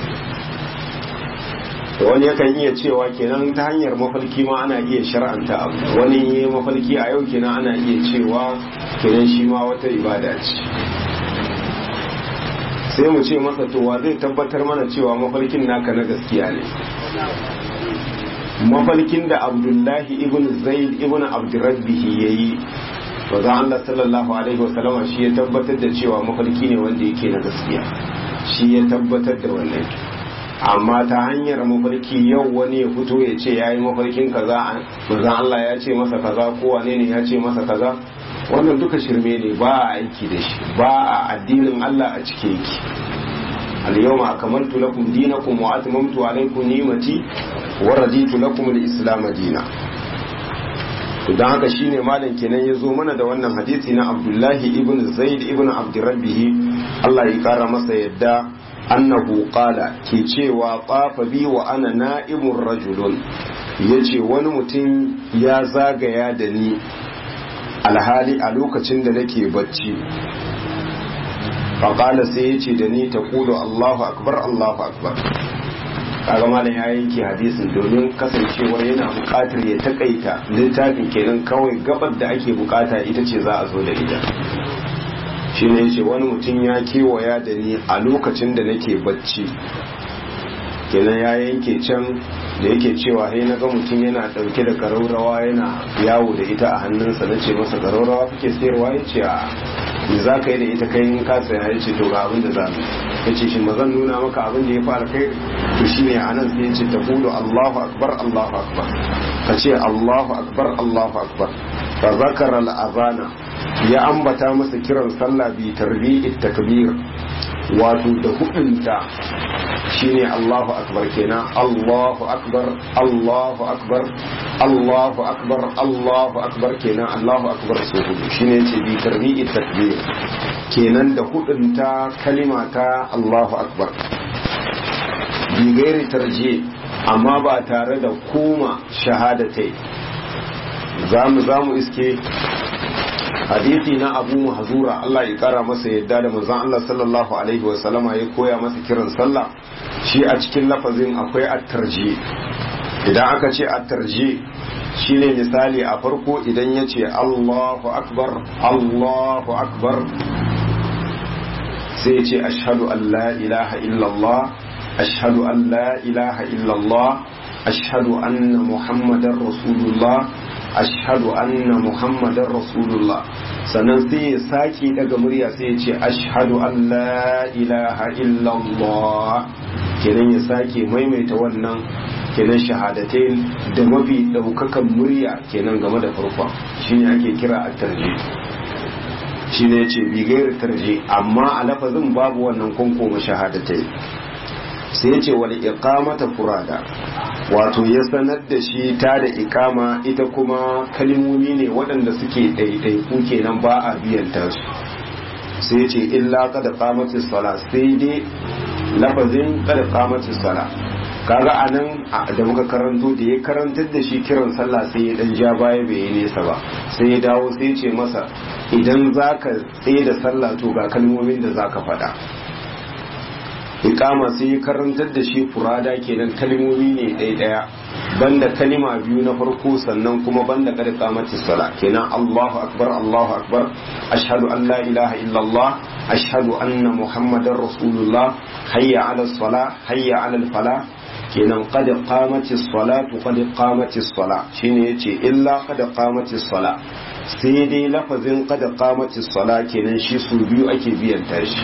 da wani yakan iya cewa kenan ta hanyar mafarki ma ana iya shar'anta abu wani yi mafarki a yau kenan ana iya cewa kenan shi ma wata ibada ce sai mu ce masa towa zai tabbatar mana cewa mafarkin naka na gaskiya ne mafarkin da abdullahi ibn zaid ibn abdurrabbihi ya yi za Allah sallallahu alaihi wasallama shi ya tabbatar da cewa mafarki ne wanda yake na gaskiya shi ya tabbatar da wannan amma ta hanyar mafarki yau wani ya fito ya ce ya yi mafarkin kaza manzan Allah ya ce masa kaza ko wane ne ya ce masa kaza wannan duka shirme ne ba a aiki da shi ba a addinin Allah a cike yake al-yawma akmaltu lakum dinakum wa atmamtu alaykum ni'mati wa raditu lakum al-islam dinan to dan haka shine malam kenan ya zo mana da wannan hadisi na Abdullahi ibn Zaid ibn Abdurrabbih Allah ya kara masa yadda annahu qala ke cewa tsafa bi wa ana na'imun rajulun yace wani mutum ya zagaya da ni alhali a lokacin da nake bacci faƙala sai ya ce da ni ta kudu allahu akbar allahu akbar kaga malam ya yanke hadisin domin kasancewar yana buƙatar ya takaita littafin kenan kawai gabar da ake bukata ita ce za a zo da ita shi ne ce wani mutum ya kewaya da ni a lokacin da nake bacci kenan ya yanke can da yake cewa sai na ga mutum yana ɗauke da karaurawa yana yawo da ita a hannunsa na ce masa karaurawa kake sayarwa ya ce a me za ka yi da ita kai in ka saya ya ce to ga abin da za mu ya ce shi zan nuna maka abin da ya fara kai to shi ne a nan sai ya ce ta kudu allahu akbar allahu akbar ka ce allahu akbar allahu akbar fa zakara al'azana ya ambata masa kiran sallah bi tarbi'it takbir wato da hudunta shine Allahu akbar kenan Allahu akbar Allahu akbar Allahu akbar Allahu akbar kenan Allahu akbar so hudu shine yace bi tarbi'i takbir kenan da hudunta kalima ta Allahu akbar bi gairi tarji amma ba tare da koma shahadatai zamu zamu iske hadisi na abu mahzura Allah ya kara masa yadda da manzon Allah sallallahu alaihi wa sallama ya koya masa kiran sallah shi a cikin lafazin akwai at-tarji idan aka ce at-tarji shine misali a farko idan ya ce Allahu akbar Allahu akbar sai ya ce ashhadu an la ilaha illallah ashhadu an la ilaha illallah ashhadu anna muhammadar rasulullah ashhadu anna muhammadar rasulullah sannan sai ya sake daga murya sai ya ce ashhadu an la ilaha illallah kenan ya sake maimaita wannan kenan shahadatai da mafi daukakan murya kenan game da farkon shine ake kira at-tarjih shine yace bi gairu tarjih amma a lafazin babu wannan kunkoma shahadatai sai yace wal iqamata furada wato ya sanar da shi ta da ikama ita kuma kalmomi ne waɗanda suke ɗaiɗaiku kenan ba a biyan su sai ce illa kada qamatis sala sai dai lafazin kada qamatis sala kaga anan da muka karanto da ya karantar da shi kiran sallah sai ya dan ja baya bai yi nesa ba sai ya dawo sai ya ce masa idan zaka tsaye da sallah to ga kalmomin da zaka faɗa ikama sai ya karantar da shi furada kenan kalmomi ne ɗaya ɗaya banda kalima biyu na farko sannan kuma banda kada kamati sala kenan Allahu akbar Allahu akbar ashhadu an la ilaha illallah ashhadu anna muhammadar rasulullah hayya ala sala hayya ala fala kenan qad qamati salatu qad qamati sala shine yace illa qad qamati sala sai dai lafazin qad qamati sala kenan shi su biyu ake biyan tashi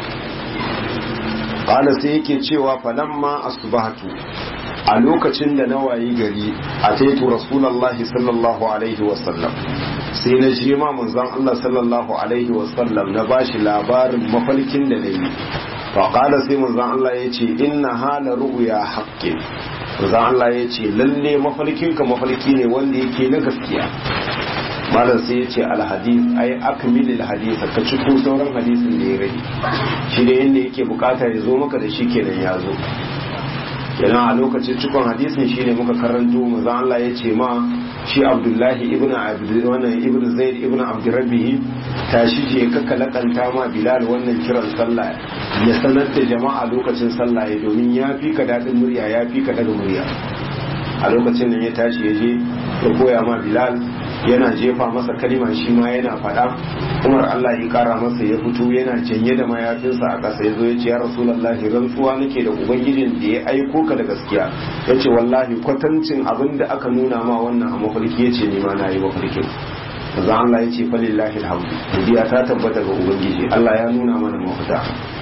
qala sai yake cewa falamma asbahatu a lokacin da na wayi gari a taitu rasulullahi sallallahu alaihi wasallam sai na je ma manzon Allah sallallahu alaihi wasallam na bashi labarin mafarkin da nayi fa qala sai manzon Allah yace inna hala ru'ya haqqin manzon Allah yace lalle mafarkinka mafarki ne wanda yake na gaskiya malam sai ya ce alhadis ai akmilil hadisa ka ciko sauran hadisin da ya rage shi da yadda yake bukata ya zo maka da shi kenan ya zo kenan a lokacin cikon hadisin shi ne muka karanto manzon Allah ya ce ma shi Abdullahi ibn Abdul wannan ibn Zaid ibn Abdurrabbih tashi je ka kalakanta ma Bilal wannan kiran sallah ya sanar da jama'a lokacin sallah ya domin ya fi ka dadin murya ya fi ka daga murya a lokacin nan ya tashi ya je ya koya ma Bilal yana jefa masa kalima shi ma yana faɗa umar Allah ya kara masa ya fito yana janye da mayafinsa a ƙasa ya zo ya ce ya rasulallahi rantsuwa nake da ubangijin da ya aiko ka da gaskiya ya ce wallahi kwatancin abin da aka nuna ma wannan a mafarki ya ce nima na yi mafarkin manzon Allah ya ce falillahi alhamdu godiya ta tabbata ga ubangiji Allah ya nuna mana mafita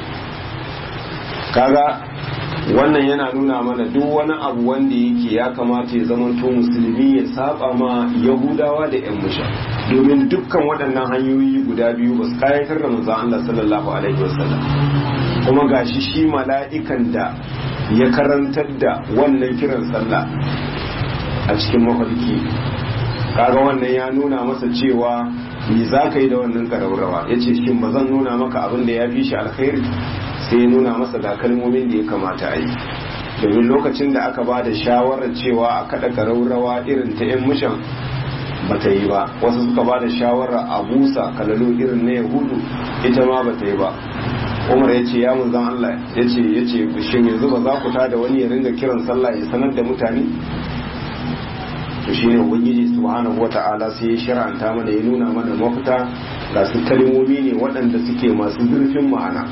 kaga wannan yana nuna mana duk wani abu wanda yake ya kamata ya zamanto musulmi ya saba ma yahudawa da yan musha domin dukkan waɗannan hanyoyi guda biyu ba su kayatar da manzon Allah sallallahu alaihi wasallam kuma gashi shi mala'ikan da ya karantar da wannan kiran sallah a cikin mafarki kaga wannan ya nuna masa cewa me za ka yi da wannan ƙararrawa ya ce shin ba zan nuna maka abin da ya fi shi alkhairi sai ya nuna masa ga kalmomin da ya kamata a yi domin lokacin da aka ba da shawarar cewa a kada ƙararrawa irin ta 'yan mushan ba ta yi ba wasu suka ba da shawarar a busa kalalo irin na yahudu ita ma ba ta yi ba umar ya ce ya zan allah ya ce ya ce shin yanzu ba za ku ta da wani ya ringa kiran sallah ya sanar da mutane to shine ubangiji subhanahu wata'ala sai ya shar'anta mana ya nuna mana mafita ga su kalmomi ne waɗanda suke masu zurfin ma'ana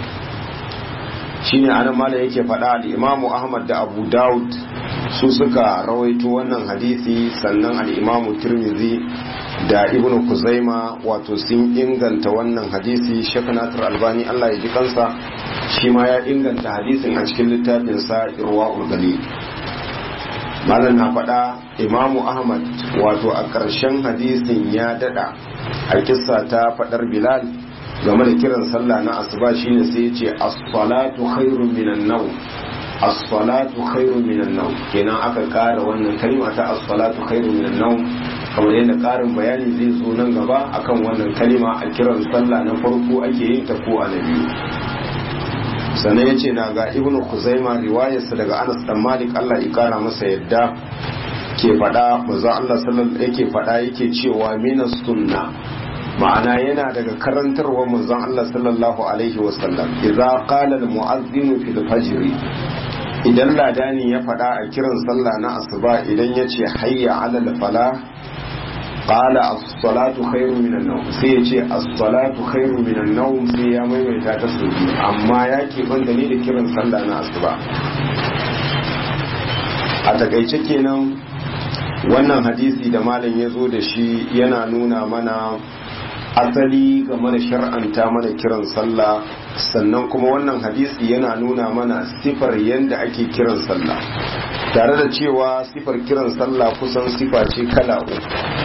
shine anan malam yake faɗa al-imamu ahmad da abu daud su suka rawaito wannan hadisi sannan al-imamu tirmidhi da ibnu kuzaima wato sun inganta wannan hadisi shek nasir albani allah ya ji kansa shi ma ya inganta hadisin a cikin littafinsa irwa galil malam na faɗa imamu ahmad wato a ƙarshen hadisin ya daɗa a kissa ta faɗar bilal game da kiran sallah na asuba shine sai ya ce as-salatu khairun minan nawm as-salatu khairun minan nawm kenan aka ƙara wannan kalma ta as-salatu khairun minan nawm kamar yadda ƙarin bayani zai zo nan gaba akan wannan kalma a kiran sallah na farko ake yin ta ko a na biyu sannan ya ce na ga ibnu kuzaima riwayarsa daga anas dan malik allah ya kara masa yadda ke faɗa maza allah sallallahu yake faɗa yake cewa mina sunna ma'ana yana daga karantarwa manzon allah sallallahu alaihi wasallam idza qala al mu'azzin fil fajr idan ladani ya faɗa a kiran sallah na asuba idan ya ce hayya ala al falah qala as-salatu khairu minan nawm sai ya ce as-salatu khairu minan nawm sai ya maimaita ta sau biyu amma ya ke banda ne da kiran sallah na asuba a takaice kenan wannan hadisi da malam ya zo da shi yana nuna mana asali game da shar'anta mana kiran sallah sannan kuma wannan hadisi yana nuna mana sifar yadda ake kiran sallah tare da cewa sifar kiran sallah kusan sifa ce kala uku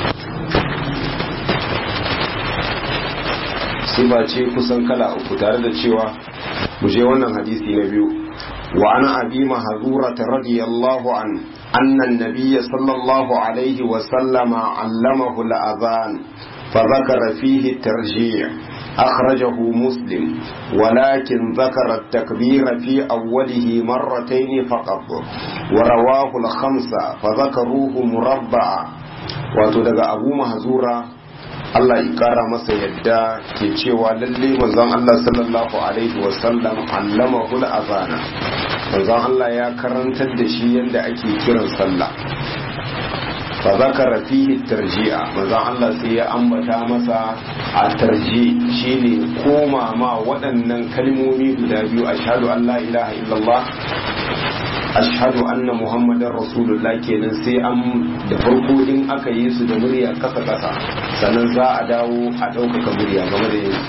sifa ce kusan kala uku tare da cewa mu je wannan hadisi na biyu wa ana abi mahzura radiyallahu an anna an-nabiy sallallahu alaihi wa sallama allamahu al-adhan فذكر فيه الترجيع أخرجه مسلم ولكن ذكر التكبير في أوله مرتين فقط ورواه الخمسة فذكروه مربعا وتدقى أبو مهزورة Allah ya kara masa yadda ke cewa lalle manzon Allah sallallahu alaihi wasallam allama hul azana manzon Allah ya karantar da shi yadda ake kiran sallah fa zakara fihi tarji'a manzon Allah sai ya ambata masa a tarji shine koma ma waɗannan kalmomi guda biyu ashhadu an la ilaha illallah ashhadu anna muhammadar rasulullah kenan sai an da farko in aka yi su da murya kasa kasa sannan za a dawo a ɗaukaka murya game da yin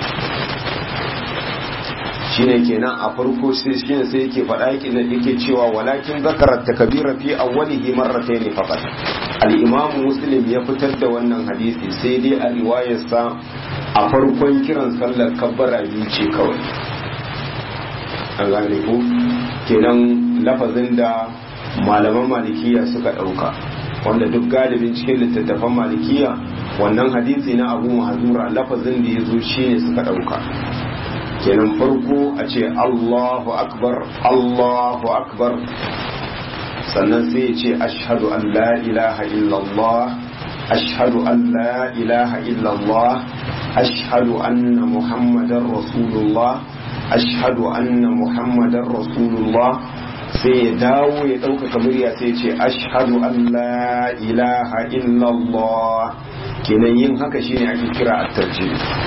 shine kenan a farko sai shine sai yake faɗa yake da yake cewa walakin zakara takbira fi awwalihi marratayn faqat al-imam muslim ya fitar da wannan hadisi sai dai a riwayarsa a farkon kiran sallar kabbara biyu ce kawai an gane ko kenan lafazin da malaman malikiya suka ɗauka wanda duk galibin cikin littattafan malikiya wannan hadisi na abu mahazura lafazin da ya zo shi ne suka ɗauka kenan farko a ce allahu akbar allahu akbar sannan sai ya ce ashhadu an la ilaha illallah ashhadu an la ilaha illallah ashhadu anna muhammadan rasulullah ashhadu anna muhammadan rasulullah sai ya dawo ya ɗaukaka murya sai ce ashhadu an la ilaha illallah kenan yin haka shine ake kira at-tarjih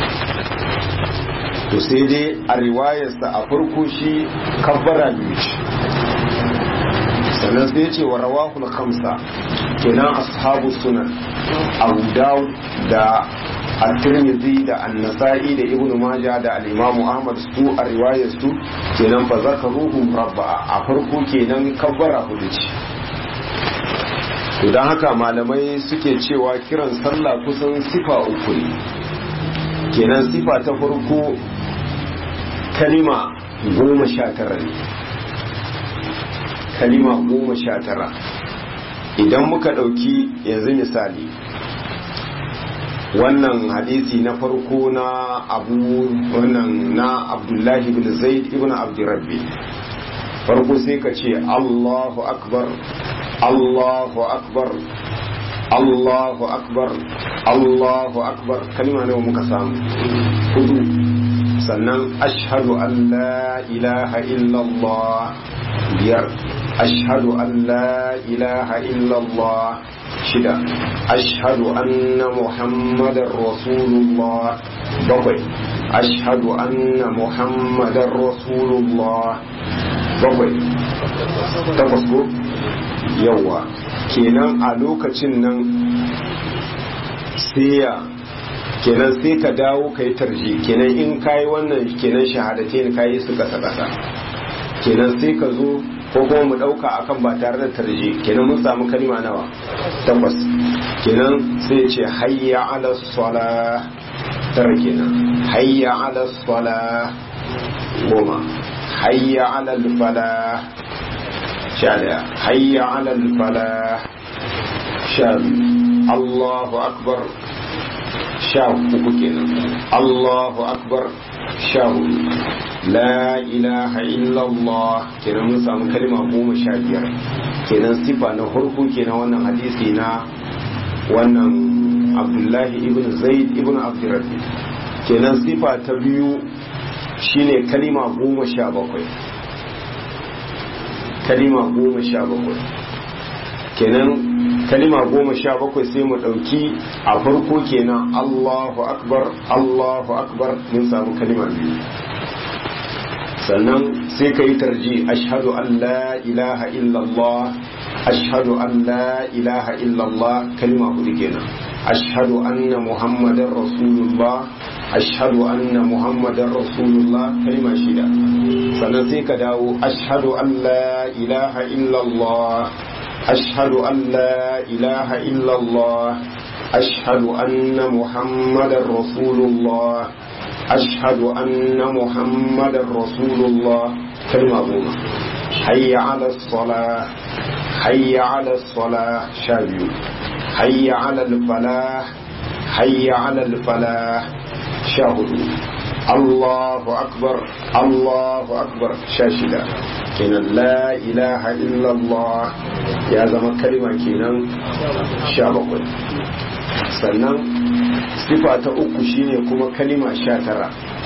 to sai dai a riwayarsa a farko shi kabbara biyu ce sannan sai ce wa rawahul khamsa kenan ashabu sunan abu dawud da at-tirmidhi da an-nasa'i da ibnu majah da al-imam ahmad su a riwayar su kenan fa zakaruhum rabba a farko kenan kabbara hudu ce to dan haka malamai suke cewa kiran sallah kusan sifa uku ne kenan sifa ta farko kalima goma sha tara ne kalima goma sha tara idan muka ɗauki yanzu misali wannan hadisi na farko na abu wannan na abdullahi bin zaid ibn abdurrabbi farko sai ka ce allahu akbar allahu akbar allahu akbar allahu akbar kalima nawa muka samu hudu sannan ashhadu an la ilaha illallah biyar ashhadu an la ilaha illallah shida ashhadu anna muhammadar rasulullah bakwai ashhadu anna muhammadar rasulullah bakwai takwas ko yawa kenan a lokacin nan sai ya kenan sai ka dawo ka yi tarji kenan in ka yi wannan kenan shahadatai ka yi su kasa kasa kenan sai ka zo ko kuma mu ɗauka akan ba tare da tarji kenan mun samu kalima nawa takwas kenan sai ce hayya ala sala tara kenan hayya ala sala goma hayya ala fala sha daya hayya ala fala sha Allahu akbar sha uku kenan Allahu akbar sha hudu la ilaha illallah kenan mun samu kalma goma sha biyar kenan sifa na farko kenan wannan hadisi na wannan abdullahi ibn zaid ibn abdurrabbi kenan sifa ta biyu shine kalima goma sha bakwai kalima goma sha bakwai kenan kalima goma sha bakwai sai mu ɗauki a farko kenan Allahu akbar Allahu akbar mun samu kalima biyu sannan sai ka yi tarji ashhadu an la ilaha illallah ashhadu an la ilaha illallah kalima hudu kenan ashhadu anna muhammadar rasulullah ashhadu anna muhammadar rasulullah kalima shida sannan sai ka dawo ashhadu an la ilaha illallah ashhadu an la ilaha illallah ashhadu anna muhammadar rasulullah ashhadu anna muhammadar rasulullah kalma goma hayya ala salah hayya ala salah sha biyu hayya ala falah hayya ala falah sha hudu Allahu akbar Allahu akbar sha shida kenan la ilaha illallah ya zama kalima kenan sha bakwai sannan sifa ta uku shine kuma kalima sha tara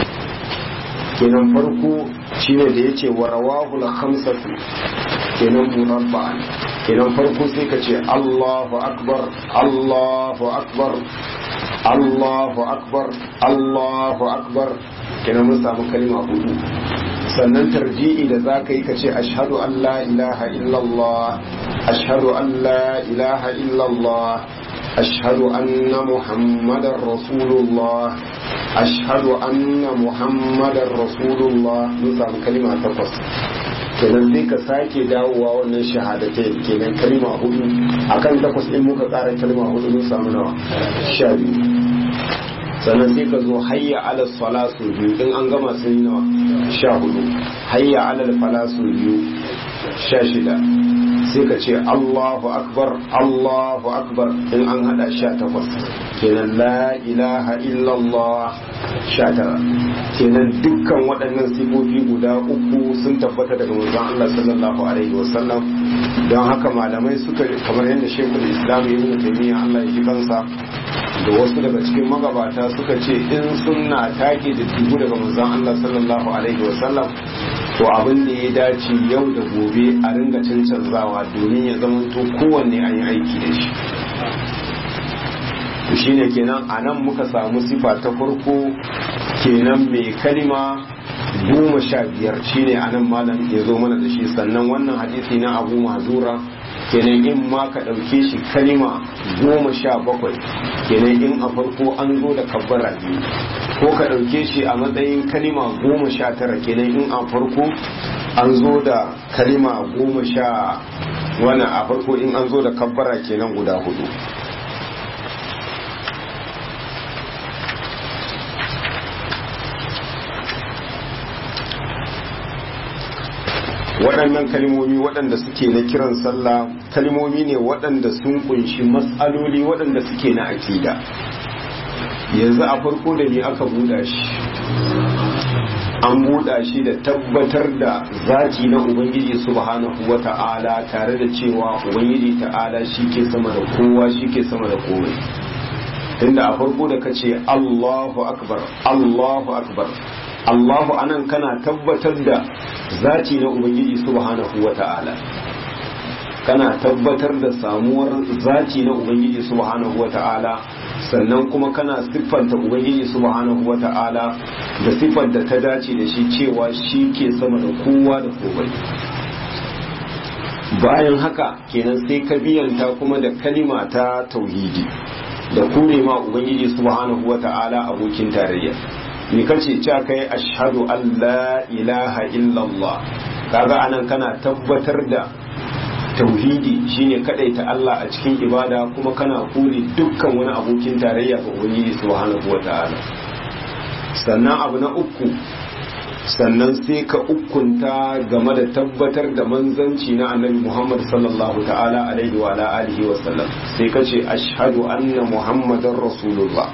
kenan farko shine da yace wa rawahul khamsatu kenan murabba'an kenan farko sai ka ce Allahu akbar Allahu akbar Allahu akbar Allahu akbar kenan mun samu kalima hudu sannan tarji'i da za ka yi ka ce ashhadu an la ilaha illallah ashhadu an la ilaha illallah ashhadu anna muhammadar rasulullah ashhadu anna muhammadar rasulullah mun samu kalima takwas kenan sai ka sake dawowa wannan shahadatai kenan kalima hudu akan takwas din muka tsara kalima hudu mun samu nawa sha biyu sannan sai ka zo hayya ala sala su biyu in an gama sun yi nawa sha hudu hayya ala fala su biyu sha shida sai ka ce Allahu akbar Allahu akbar in an hada sha takwas kenan la ilaha illallah sha tara kenan dukkan waɗannan sifofi guda uku sun tabbata daga manzon Allah sallallahu alaihi wasallam don haka malamai suka kamar yadda shekul islam ibn taymiya Allah ya ji kansa da wasu daga cikin magabata suka ce in sunna take da tuhu daga manzon Allah sallallahu alaihi wasallam to abin da ya dace yau da gobe a ringa cancanzawa domin ya zama to kowanne an yi aiki da shi to shine kenan a nan muka samu sifa ta farko kenan mai kalima goma sha biyar shine a nan malam ya zo mana da shi sannan wannan hadisi na abu mazura kenan in ma ka ɗauke shi kalima goma sha bakwai kenan in a farko an zo da kabbara biyu ko ka ɗauke shi a matsayin kalima goma sha tara kenan in a farko an zo da kalima goma sha wani a farko in an zo da kabbara kenan guda hudu waɗannan kalmomi waɗanda suke na kiran sallah kalmomi ne waɗanda sun kunshi matsaloli waɗanda suke na akida yanzu a farko da ne aka buɗa shi an buɗa shi da tabbatar da zaki na ubangiji subhanahu wa ta'ala tare da cewa ubangiji ta'ala shi ke sama da kowa shi ke sama da komai tunda a farko da ka ce allahu akbar allahu akbar allahu anan kana tabbatar da zati na ubangiji subhanahu wa ta'ala kana tabbatar da samuwar zati na ubangiji subhanahu wa ta'ala sannan kuma kana siffanta ubangiji subhanahu wa ta'ala da siffar da ta dace da shi cewa shi ke sama da kowa da komai bayan haka kenan sai ka biyanta kuma da kalima ta tauhidi da kure ma ubangiji subhanahu wa ta'ala abokin tarayya ni kace cewa kai ashhadu an la ilaha illallah kaga anan kana tabbatar da tauhidi shine kadaita Allah a cikin ibada kuma kana kore dukkan wani abokin tarayya ga ubangiji subhanahu wataala sannan abu na uku sannan sai ka ukunta game da tabbatar da manzanci na annabi Muhammad sallallahu ta'ala alaihi wa alihi wa sallam sai ka ce ashhadu anna muhammadar rasulullah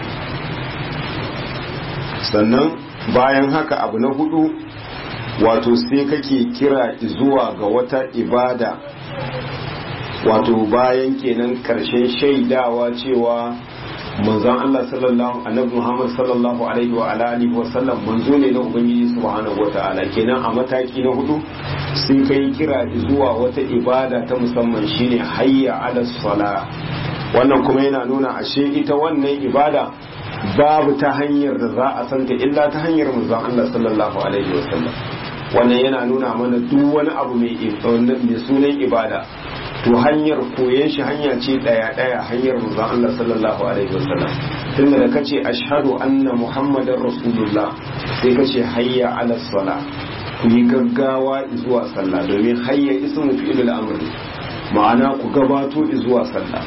sannan bayan haka abu na hudu wato sai kake kira zuwa ga wata ibada wato bayan kenan karshen shaidawa cewa manzon Allah sallallahu annabi Muhammad sallallahu alaihi wa alihi wa sallam manzo ne na ubangiji subhanahu wataala kenan a mataki na hudu sai kai kira zuwa wata ibada ta musamman shine hayya ala sala wannan kuma yana nuna ashe ita wannan ibada babu ta hanyar da za a santa illa ta hanyar manzon Allah sallallahu alaihi wa sallam wannan yana nuna mana duk wani abu mai sunan ibada to hanyar koyon shi hanya ce daya daya hanyar manzon Allah sallallahu alaihi wasallam tunda da kace ashhadu anna muhammadar rasulullah sai kace hayya ala sala ku yi gaggawa zuwa sallah domin hayya ismu fi'il amr ma'ana ku gabato zuwa sallah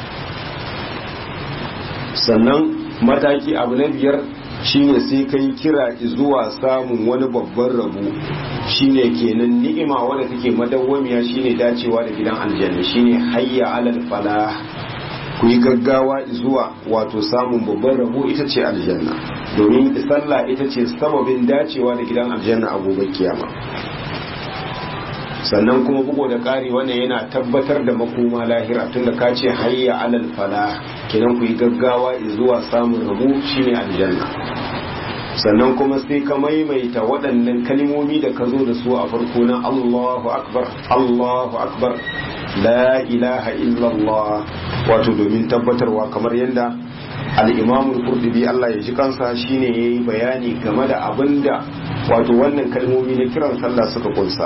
sannan mataki abu na biyar shine sai kai kira zuwa samun wani babban rabo shine kenan ni'ima wadda take madawwamiya shine dacewa da gidan aljanna shine hayya alal falah ku yi gaggawa zuwa wato samun babban rabo ita ce aljanna domin sallah ita ce sababin dacewa da gidan aljanna a gobe kiyama sannan kuma bugu da ƙari wannan yana tabbatar da makoma lahira tunda ka ce hayya alal falah kenan ku yi gaggawa zuwa samun rabo shine aljanna sannan kuma sai ka maimaita waɗannan kalmomi da ka zo da su a farko na Allahu akbar Allahu akbar la ilaha illallah wato domin tabbatarwa kamar yadda al-Imam al-Qurtubi Allah ya ji kansa shine yayi bayani game da abinda wato wannan kalmomi na kiran sallah suka kunsa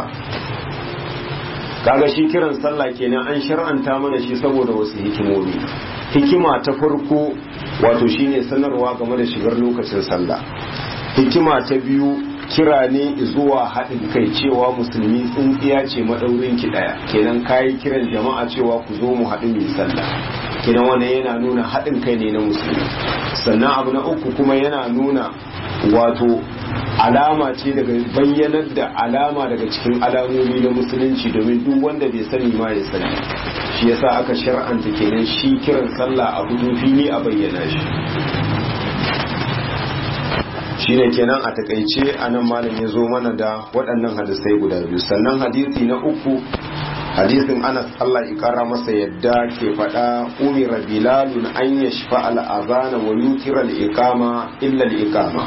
kaga shi kiran sallah kenan an shar'anta mana shi saboda wasu hikimomi hikima ta farko wato shine sanarwa game da shigar lokacin sallah hikima ta biyu kira ne zuwa haɗin kai cewa musulmi tsintsiya ce maɗaurin ki ɗaya kenan kayi kiran jama'a cewa ku zo mu haɗu mai sallah kenan wannan yana nuna haɗin kai ne na musulmi sannan abu na uku kuma yana nuna wato alama ce daga bayyanar da alama daga cikin alamomi na musulunci domin duk wanda bai sani ma ya sani shi yasa aka shar'anta kenan shi kiran sallah a hudu fili a bayyana shi shine kenan a takaice anan malam ya zo mana da waɗannan hadisai guda biyu sannan hadisi na uku hadisin anas Allah ya kara masa yadda ke faɗa umira bilalun an yashfa al-azana wa yutira al-iqama illa al-iqama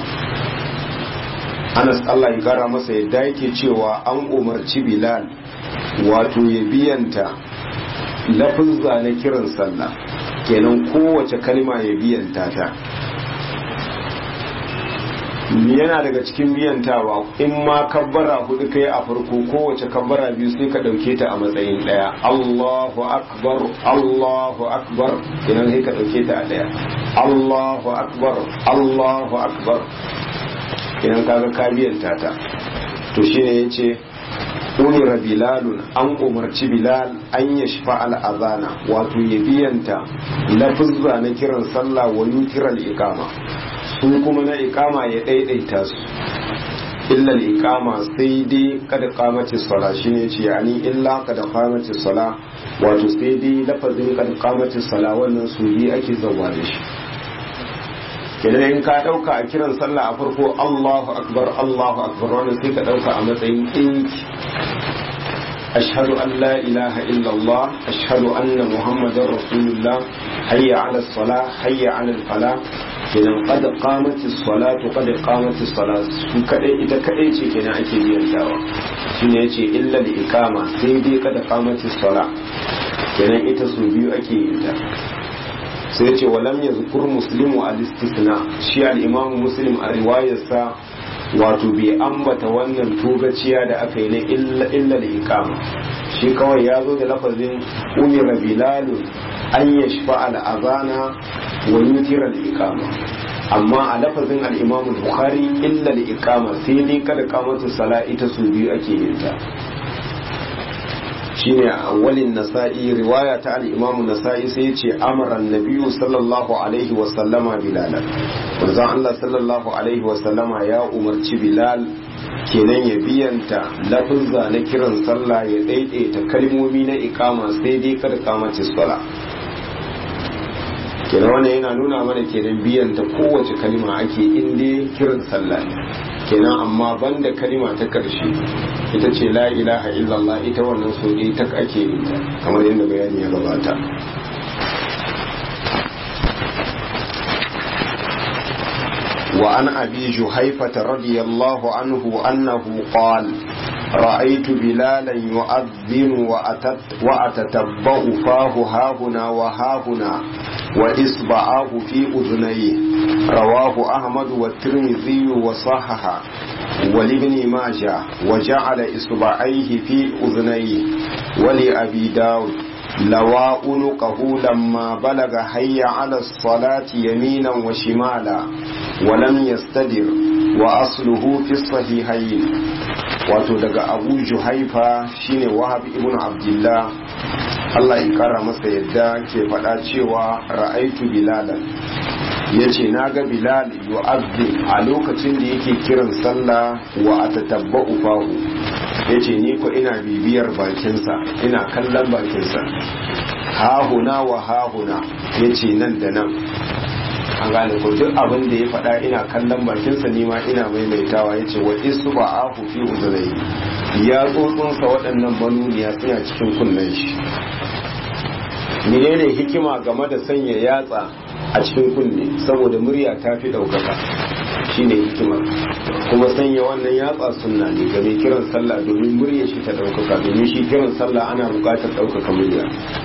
anas Allah ya kara masa yadda yake cewa an umarci bilal wato ya biyanta lafizza na kiran sallah kenan kowace kalma ya biyanta ta yana daga cikin biyantawa in ma kabbara hudu kai a farko kowace kabbara biyu sai ka dauke ta a matsayin daya Allahu akbar Allahu akbar kenan sai ka dauke ta a daya Allahu akbar Allahu akbar kenan kaga ka biyanta ta to shine yace umira bilalun an umarci bilal an yashfa al-azana wato ya biyanta lafizza na kiran sallah wa yutiral iqama su kuma na ikama ya daidaita su illa ikama sai dai kada kamati sala shine ce yani illa kada kamati sala wato sai dai lafazin kada kamati sala wannan su bi ake zawa da shi kenan in ka dauka a kiran sallah a farko Allahu akbar Allahu akbar wannan sai ka dauka a matsayin inki ashhadu an la ilaha illallah ashhadu anna muhammadar rasulullah hayya ala salah hayya ala falah kenan qad qamati salatu qad qamati salat su kadai ita kadai ce kenan ake biyan tawa shine yace illa da ikama sai dai qad qamati sala kenan ita su biyu ake yin ta sai yace walam yazkur muslimu al istisna shi al imam muslim a riwayarsa wato bai ambata wannan togaciya da aka yi na illa illa da ikama shi kawai ya zo da lafazin umira bilalun an yashfa al azana wa yutira al-iqama amma a lafazin al-imam bukhari illa al-iqama sai dai kada kamatu sala ita su biyu ake yin ta shine a awwalin nasa'i riwaya ta al-imam nasa'i sai ya ce amara an-nabiyyu sallallahu alaihi wa sallama bilal manzon Allah sallallahu alaihi wa sallama ya umarci bilal kenan ya biyanta lafuzza na kiran sallah ya daidaita kalmomi na iqama sai dai kada kamatu sala kenan wannan yana nuna mana kenan biyan ta kowace kalima ake inda kiran sallah kenan amma banda kalima ta karshe ita ce la ilaha illallah ita wannan so ta ake yin ta kamar yadda bayani ya gabata وعن أبي جهيفة رضي الله عنه أنه قال رأيت بلالا يؤذن وأتت وأتتبع فاه هاهنا وهاهنا وإصبعاه في أذنيه رواه أحمد والترمذي وصححه ولابن ماجه وجعل إصبعيه في أذنيه ولأبي داود لوى عنقه لما بلغ حي على الصلاة يمينا وشمالا ولم يستدر وأصله في الصحيحين wato daga abu juhaifa shine wahab ibn abdullah Allah ya kara masa yadda ke faɗa cewa ra'aitu bilalan yace naga bilal yu'azzin a lokacin da yake kiran sallah wa atatabba'u fahu yace ni ko ina bibiyar bakinsa ina kallon bakinsa hahuna wa hahuna yace nan da nan an gane ko duk abin da ya faɗa ina kallon bakinsa ni ma ina maimaitawa ya ce wa isu ba ahu fi uzurai ya tsotsunsa waɗannan manuniya suna cikin kunnen shi menene hikima game da sanya yatsa a cikin kunne saboda murya ta fi ɗaukaka shine hikima kuma sanya wannan yatsa sunna ne ga mai kiran sallah domin murya shi ta ɗaukaka domin shi kiran sallah ana buƙatar ɗaukaka murya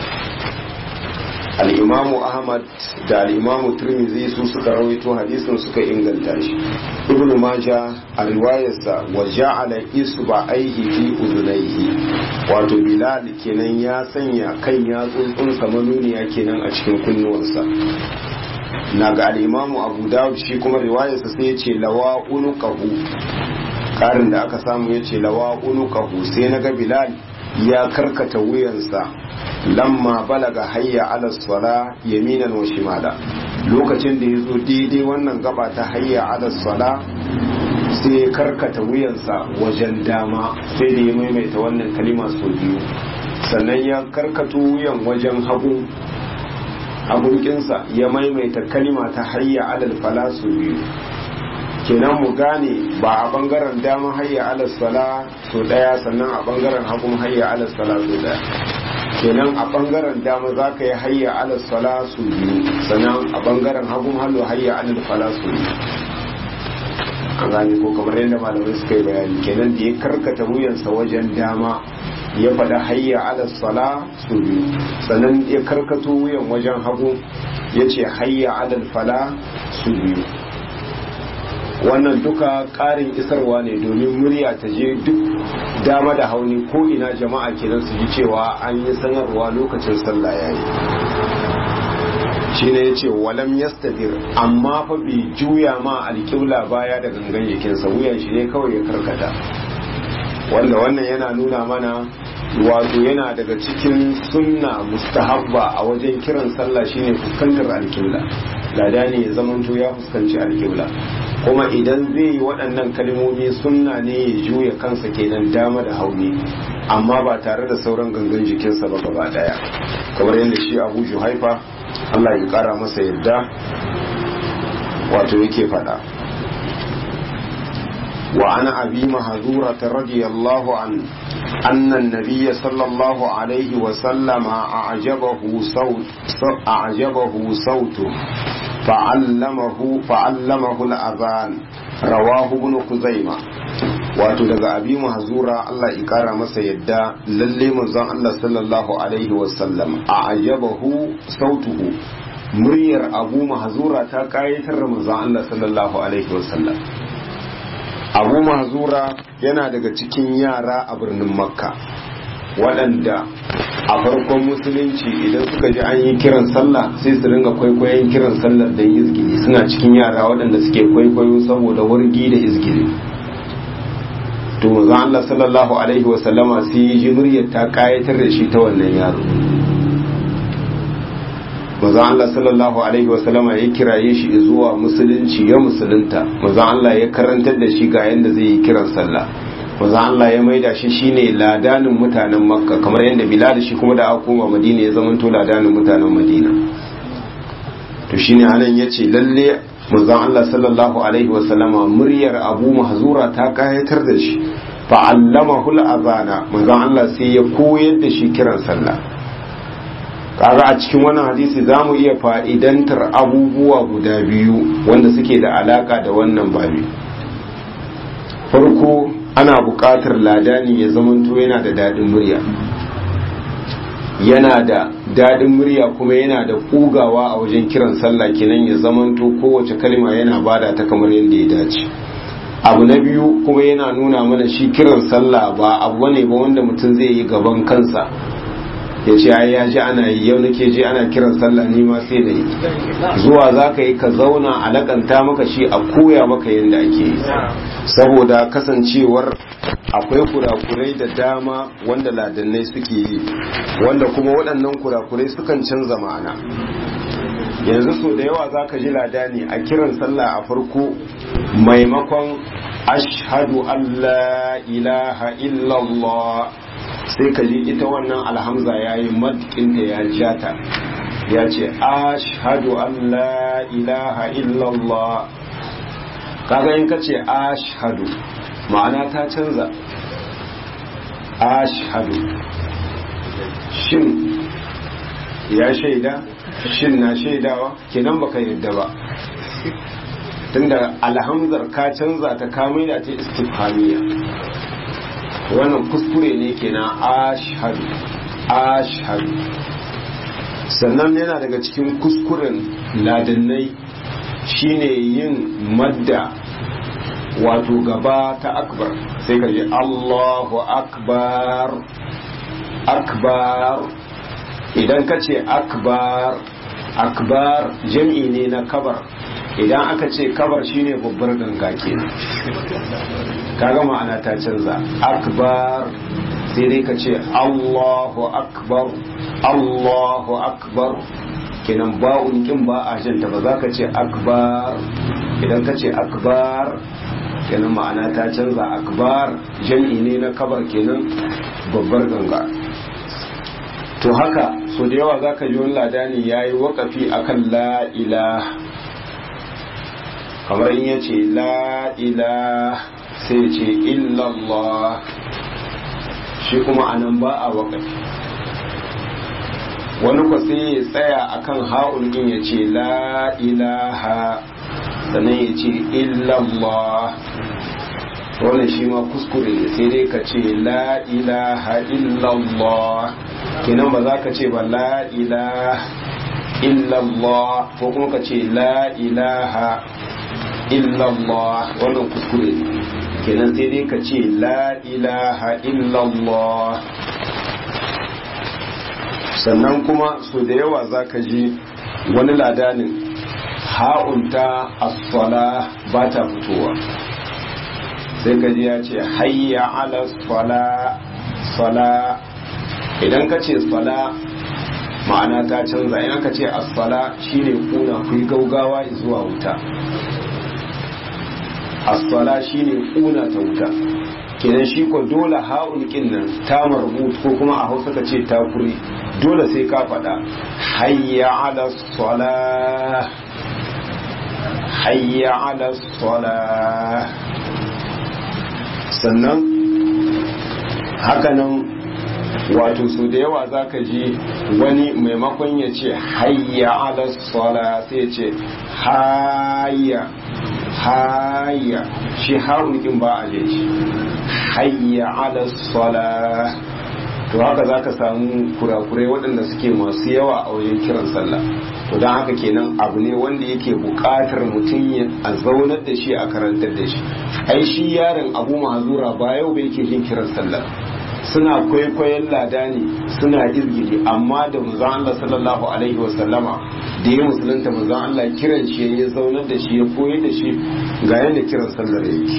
al'imamu ahmad da al'imamu turmizi su suka rawaito hadisin suka inganta shi ibn maja a riwayarsa wa ja'ala isba aihi fi uzunaihi wato bilal kenan ya sanya kan yatsunsa manuniya kenan a cikin kunnuwansa na ga al'imamu abu dawud shi kuma riwayarsa sai ya ce lawa unuqahu karin da aka samu ya ce lawa unuqahu sai na ga bilal ya karkata wuyansa lamma balaga hayya ala sala yaminan wa shimala lokacin da ya zo daidai wannan gaba ta hayya ala sala sai ya karkata wuyansa wajen dama sai da ya maimaita wannan kalima sau biyu sannan ya karkato wuyan wajen hagu hagunkinsa ya maimaita kalima ta hayya alal fala sau biyu kenan mu gane ba a bangaren dama hayya alal sala so daya sannan a bangaren hagun hayya alal sala so daya kenan a bangaren dama za ka yi hayya alal sala su biyu sannan a bangaren hagun hallo hayya alal fala su biyu an gane ko kamar yadda malamai suka yi bayani kenan da ya karkata wuyansa wajen dama ya faɗa hayya alal sala su biyu sannan ya karkato wuyan wajen hagu ya ce hayya alal fala su biyu wannan duka ƙarin isarwa ne domin murya ta je duk dama da hauni ko ina jama'a kenan su ji cewa an yi sanarwa lokacin sallah yayi shi ne ya ce walam yastadir amma fa bai juya ma alƙibla baya da gangan jikinsa wuyan shi ne kawai ya karkata wanda wannan yana nuna mana wato yana daga cikin sunna mustahabba a wajen kiran sallah shine fuskantar alƙibla lada ne ya zamanto ya fuskanci alƙibla kuma idan zai yi waɗannan kalmomi sunna ne ya juya kansa kenan dama da hauni amma ba tare da sauran gangan jikinsa ba gaba daya kamar yadda shi abu haifa Allah ya kara masa yadda wato yake faɗa wa ana abi mahazura ta radiyallahu an annan nabiyya sallallahu alaihi wa sallama a'jabahu saut a'jabahu sautu fa'allamahu fa'allamahu al-adhan rawahu ibn kuzaima wato daga abi mahzura Allah ya kara masa yadda lalle manzon Allah sallallahu alaihi wasallam a ayyabahu sautuhu muryar abu mahzura ta kayatar da manzon Allah sallallahu alaihi wasallam abu mahzura yana daga cikin yara a birnin makka waɗanda a farkon musulunci idan suka ji an yi kiran sallah sai su ringa kwaikwayon kiran sallar da izgili suna cikin yara waɗanda suke kwaikwayo saboda wargi da izgili to manzon Allah sallallahu alaihi wa sallama sai ya ji muryar ta kayatar da shi ta wannan yaro manzon Allah sallallahu alaihi wa sallama ya kiraye shi zuwa musulunci ya musulunta manzon Allah ya karantar da shi ga yanda zai yi kiran sallah manzon Allah ya maida shi shine ladanin mutanen Makka kamar yadda Bilal shi kuma da aka koma Madina ya zamanto ladanin mutanen Madina to shine anan yace lalle manzon Allah sallallahu alaihi wa sallama muryar Abu Mahzura ta kayatar da shi fa allamahu al-azana manzon Allah sai ya koyar da shi kiran sallah kaga a cikin wannan hadisi za mu iya fa'idantar abubuwa guda biyu wanda suke da alaka da wannan babi farko ana buƙatar ladani ya zamanto yana da daɗin murya yana da daɗin murya kuma yana da ƙugawa a wajen kiran sallah kenan ya zamanto kowace kalma yana bada ta kamar yadda ya dace abu na biyu kuma yana nuna mana shi kiran sallah ba abu ne ba wanda mutum zai yi gaban kansa ya ce ai ya ji ana yi yau nake ji ana kiran sallah ni ma sai da yi zuwa za ka yi ka zauna a lakanta maka shi a koya maka yadda ake yi saboda kasancewar akwai kurakurai da dama wanda ladannai suke yi wanda kuma waɗannan kurakurai sukan canza ma'ana yanzu so da yawa za ka ji ladani a kiran sallah a farko maimakon ashhadu an la ilaha illallah sai ka ji ita wannan alhamza ya yi madkinta ya jata ya ce ashhadu an la ilaha illallah kaga in ka ce ashhadu ma'ana ta canza ashhadu shin ya shaida shin na shaidawa kenan baka yadda ba tunda alhamzar ka canza ta kamai da ta istifhamiya wannan kuskure ne kenan ashhadu ashhadu sannan yana daga cikin kuskuren ladannai shine yin madda wato gaba ta akbar sai ka je Allahu akbar akbar idan ka ce akbar akbar jam'i ne na kabar idan aka ce kabar shine babbar ganga kenan kaga ma'ana ta canza akbar sai dai ka ce Allahu akbar Allahu akbar kenan ba'un kin ba a janta ba za ka ce akbar idan ka ce akbar kenan ma'ana ta canza akbar jam'i ne na kabar kenan babbar ganga to haka so da yawa za ka ji wani ladani ya yi wakafi akan la ilaha kamar in ya ce la ilaha sai ce illallah shi kuma anan ba a wakafi wani kwa sai ya tsaya akan ha'ul din ya ce la ilaha sannan ya ce illallah wannan shi ma kuskure ne sai dai ka ce la ilaha illallah kenan ba za ka ce ba la ilaha illallah ko kuma ka ce la ilaha illallah wannan kuskure ne kenan sai dai ka ce la ilaha illallah sannan kuma so da yawa za ka ji wani ladanin ha'unta asfala ba ta fitowa sai ka ji ya ce hayya ala sala sala idan ka ce sala ma'ana ta canza idan ka ce asfala shine kuna kuyi gaugawa zuwa wuta asfala shine kuna ta wuta kenan shi ko dole ha'ul kin nan ta marbut ko kuma a hausa ka ce ta kuri dole sai ka faɗa hayya ala sala hayya ala sala sannan hakanan wato su da yawa za ka ji wani maimakon ya ce hayya ala sala sai ce hayya hayya shi haunikin ba a je shi hayya ala sala to haka za ka samu kurakurai waɗanda suke masu yawa a wajen kiran sallah to don haka kenan abu ne wanda yake buƙatar mutum a zaunar da shi a karantar da shi ai shi yaron abu mahazura ba yau bai ke yin kiran sallah suna kwaikwayon lada ne suna izgili amma da manzon Allah sallallahu alaihi wa sallama da ya musulunta manzon Allah kiran shi ya zaunar da shi ya koyar da shi ga yadda kiran sallar yake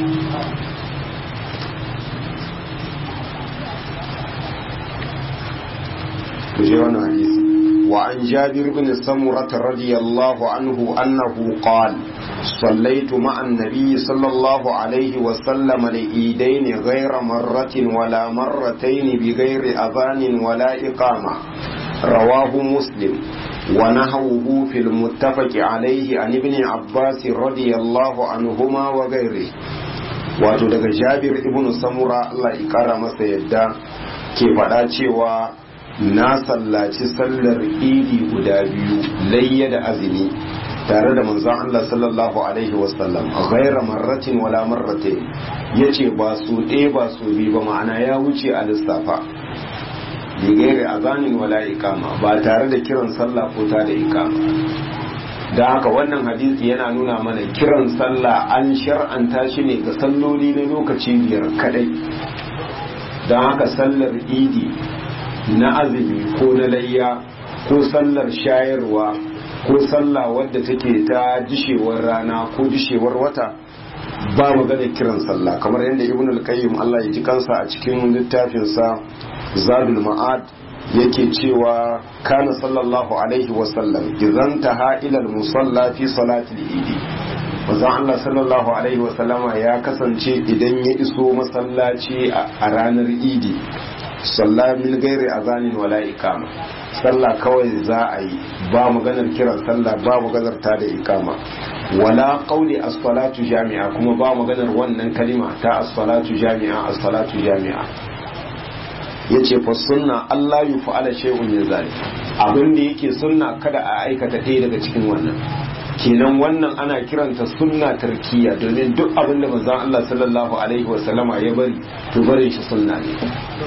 kuje wannan hadisi wa an jabir bin samurah radiyallahu anhu annahu qala صليت مع النبي صلى الله عليه وسلم لإيدين غير مرة ولا مرتين بغير أذان ولا إقامة رواه مسلم ونهوه في المتفق عليه عن ابن عباس رضي الله عنهما وغيره wato daga jabir ibn samura Allah ya kara masa yadda ke faɗa cewa na sallaci sallar idi guda biyu layya da azumi tare da manzon Allah sallallahu alaihi wasallam ghaira marratin wala marratain yace ba su ɗaya ba su bi ba ma'ana ya wuce a lissafa bi gairi azanin wala ikama ba tare da kiran sallah ko ta da ikama da haka wannan hadisi yana nuna mana kiran sallah an shar'anta shi ne ga salloli na lokaci biyar kadai don haka sallar idi na azumi ko na layya ko sallar shayarwa ko sallah wadda take ta dishewar rana ko dishewar wata ba magana kiran sallah kamar yadda ibn al-qayyim Allah ya ji kansa a cikin littafinsa zadul ma'ad yake cewa kana sallallahu alaihi wasallam idan taha ila al-musalla fi salati al-idi manzon Allah sallallahu alaihi wasallama ya kasance idan ya iso masallaci a ranar idi salla min gairi azanin wala ikama sallah kawai za a yi ba maganar kiran sallah ba maganar ta da ikama wala qauli as-salatu jami'a kuma ba maganar wannan kalima ta as-salatu jami'a as-salatu jami'a yace fa sunna Allah yu fa'ala shay'un min zalik abin da yake sunna kada a aikata ɗaya daga cikin wannan kenan wannan ana kiranta sunna tarkiya domin duk abin da manzon Allah sallallahu alaihi wa sallama ya bari to barin shi sunna ne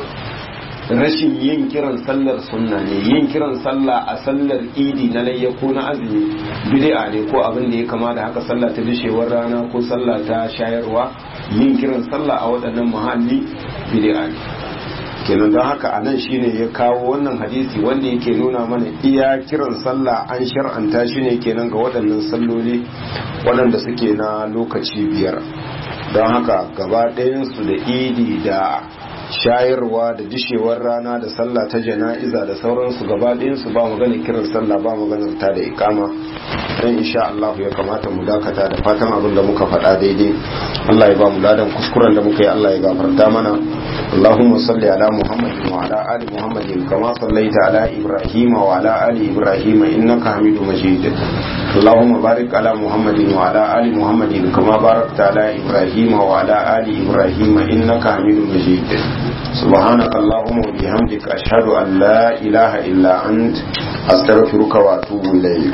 rashin yin kiran sallar sunna ne yin kiran sallah a sallar idi na layya ko na azumi bid'a ne ko abin da ya kama da haka sallah ta dishewar rana ko sallah ta shayarwa yin kiran sallah a waɗannan muhalli bid'a ne kenan don haka anan shine ya kawo wannan hadisi wanda yake nuna mana iya kiran sallah an shar'anta shi ne kenan ga waɗannan salloli waɗanda suke na lokaci biyar don haka gaba ɗayansu da idi da shayarwa da dishewar rana da sallah ta jana'iza da sauransu gaba ɗayansu ba magana kiran sallah ba maganar ta da ikama dan insha Allah ya kamata mu dakata da fatan abin da muka faɗa daidai Allah ya ba mu ladan kuskuren da muka yi Allah ya gafarta mana اللهم صل على محمد وعلى آل محمد كما صليت على إبراهيم وعلى آل إبراهيم إنك حميد مجيد اللهم بارك على محمد وعلى آل محمد كما باركت على إبراهيم وعلى آل إبراهيم إنك حميد مجيد سبحانك اللهم وبحمدك أشهد أن لا إله إلا أنت أستغفرك وأتوب إليك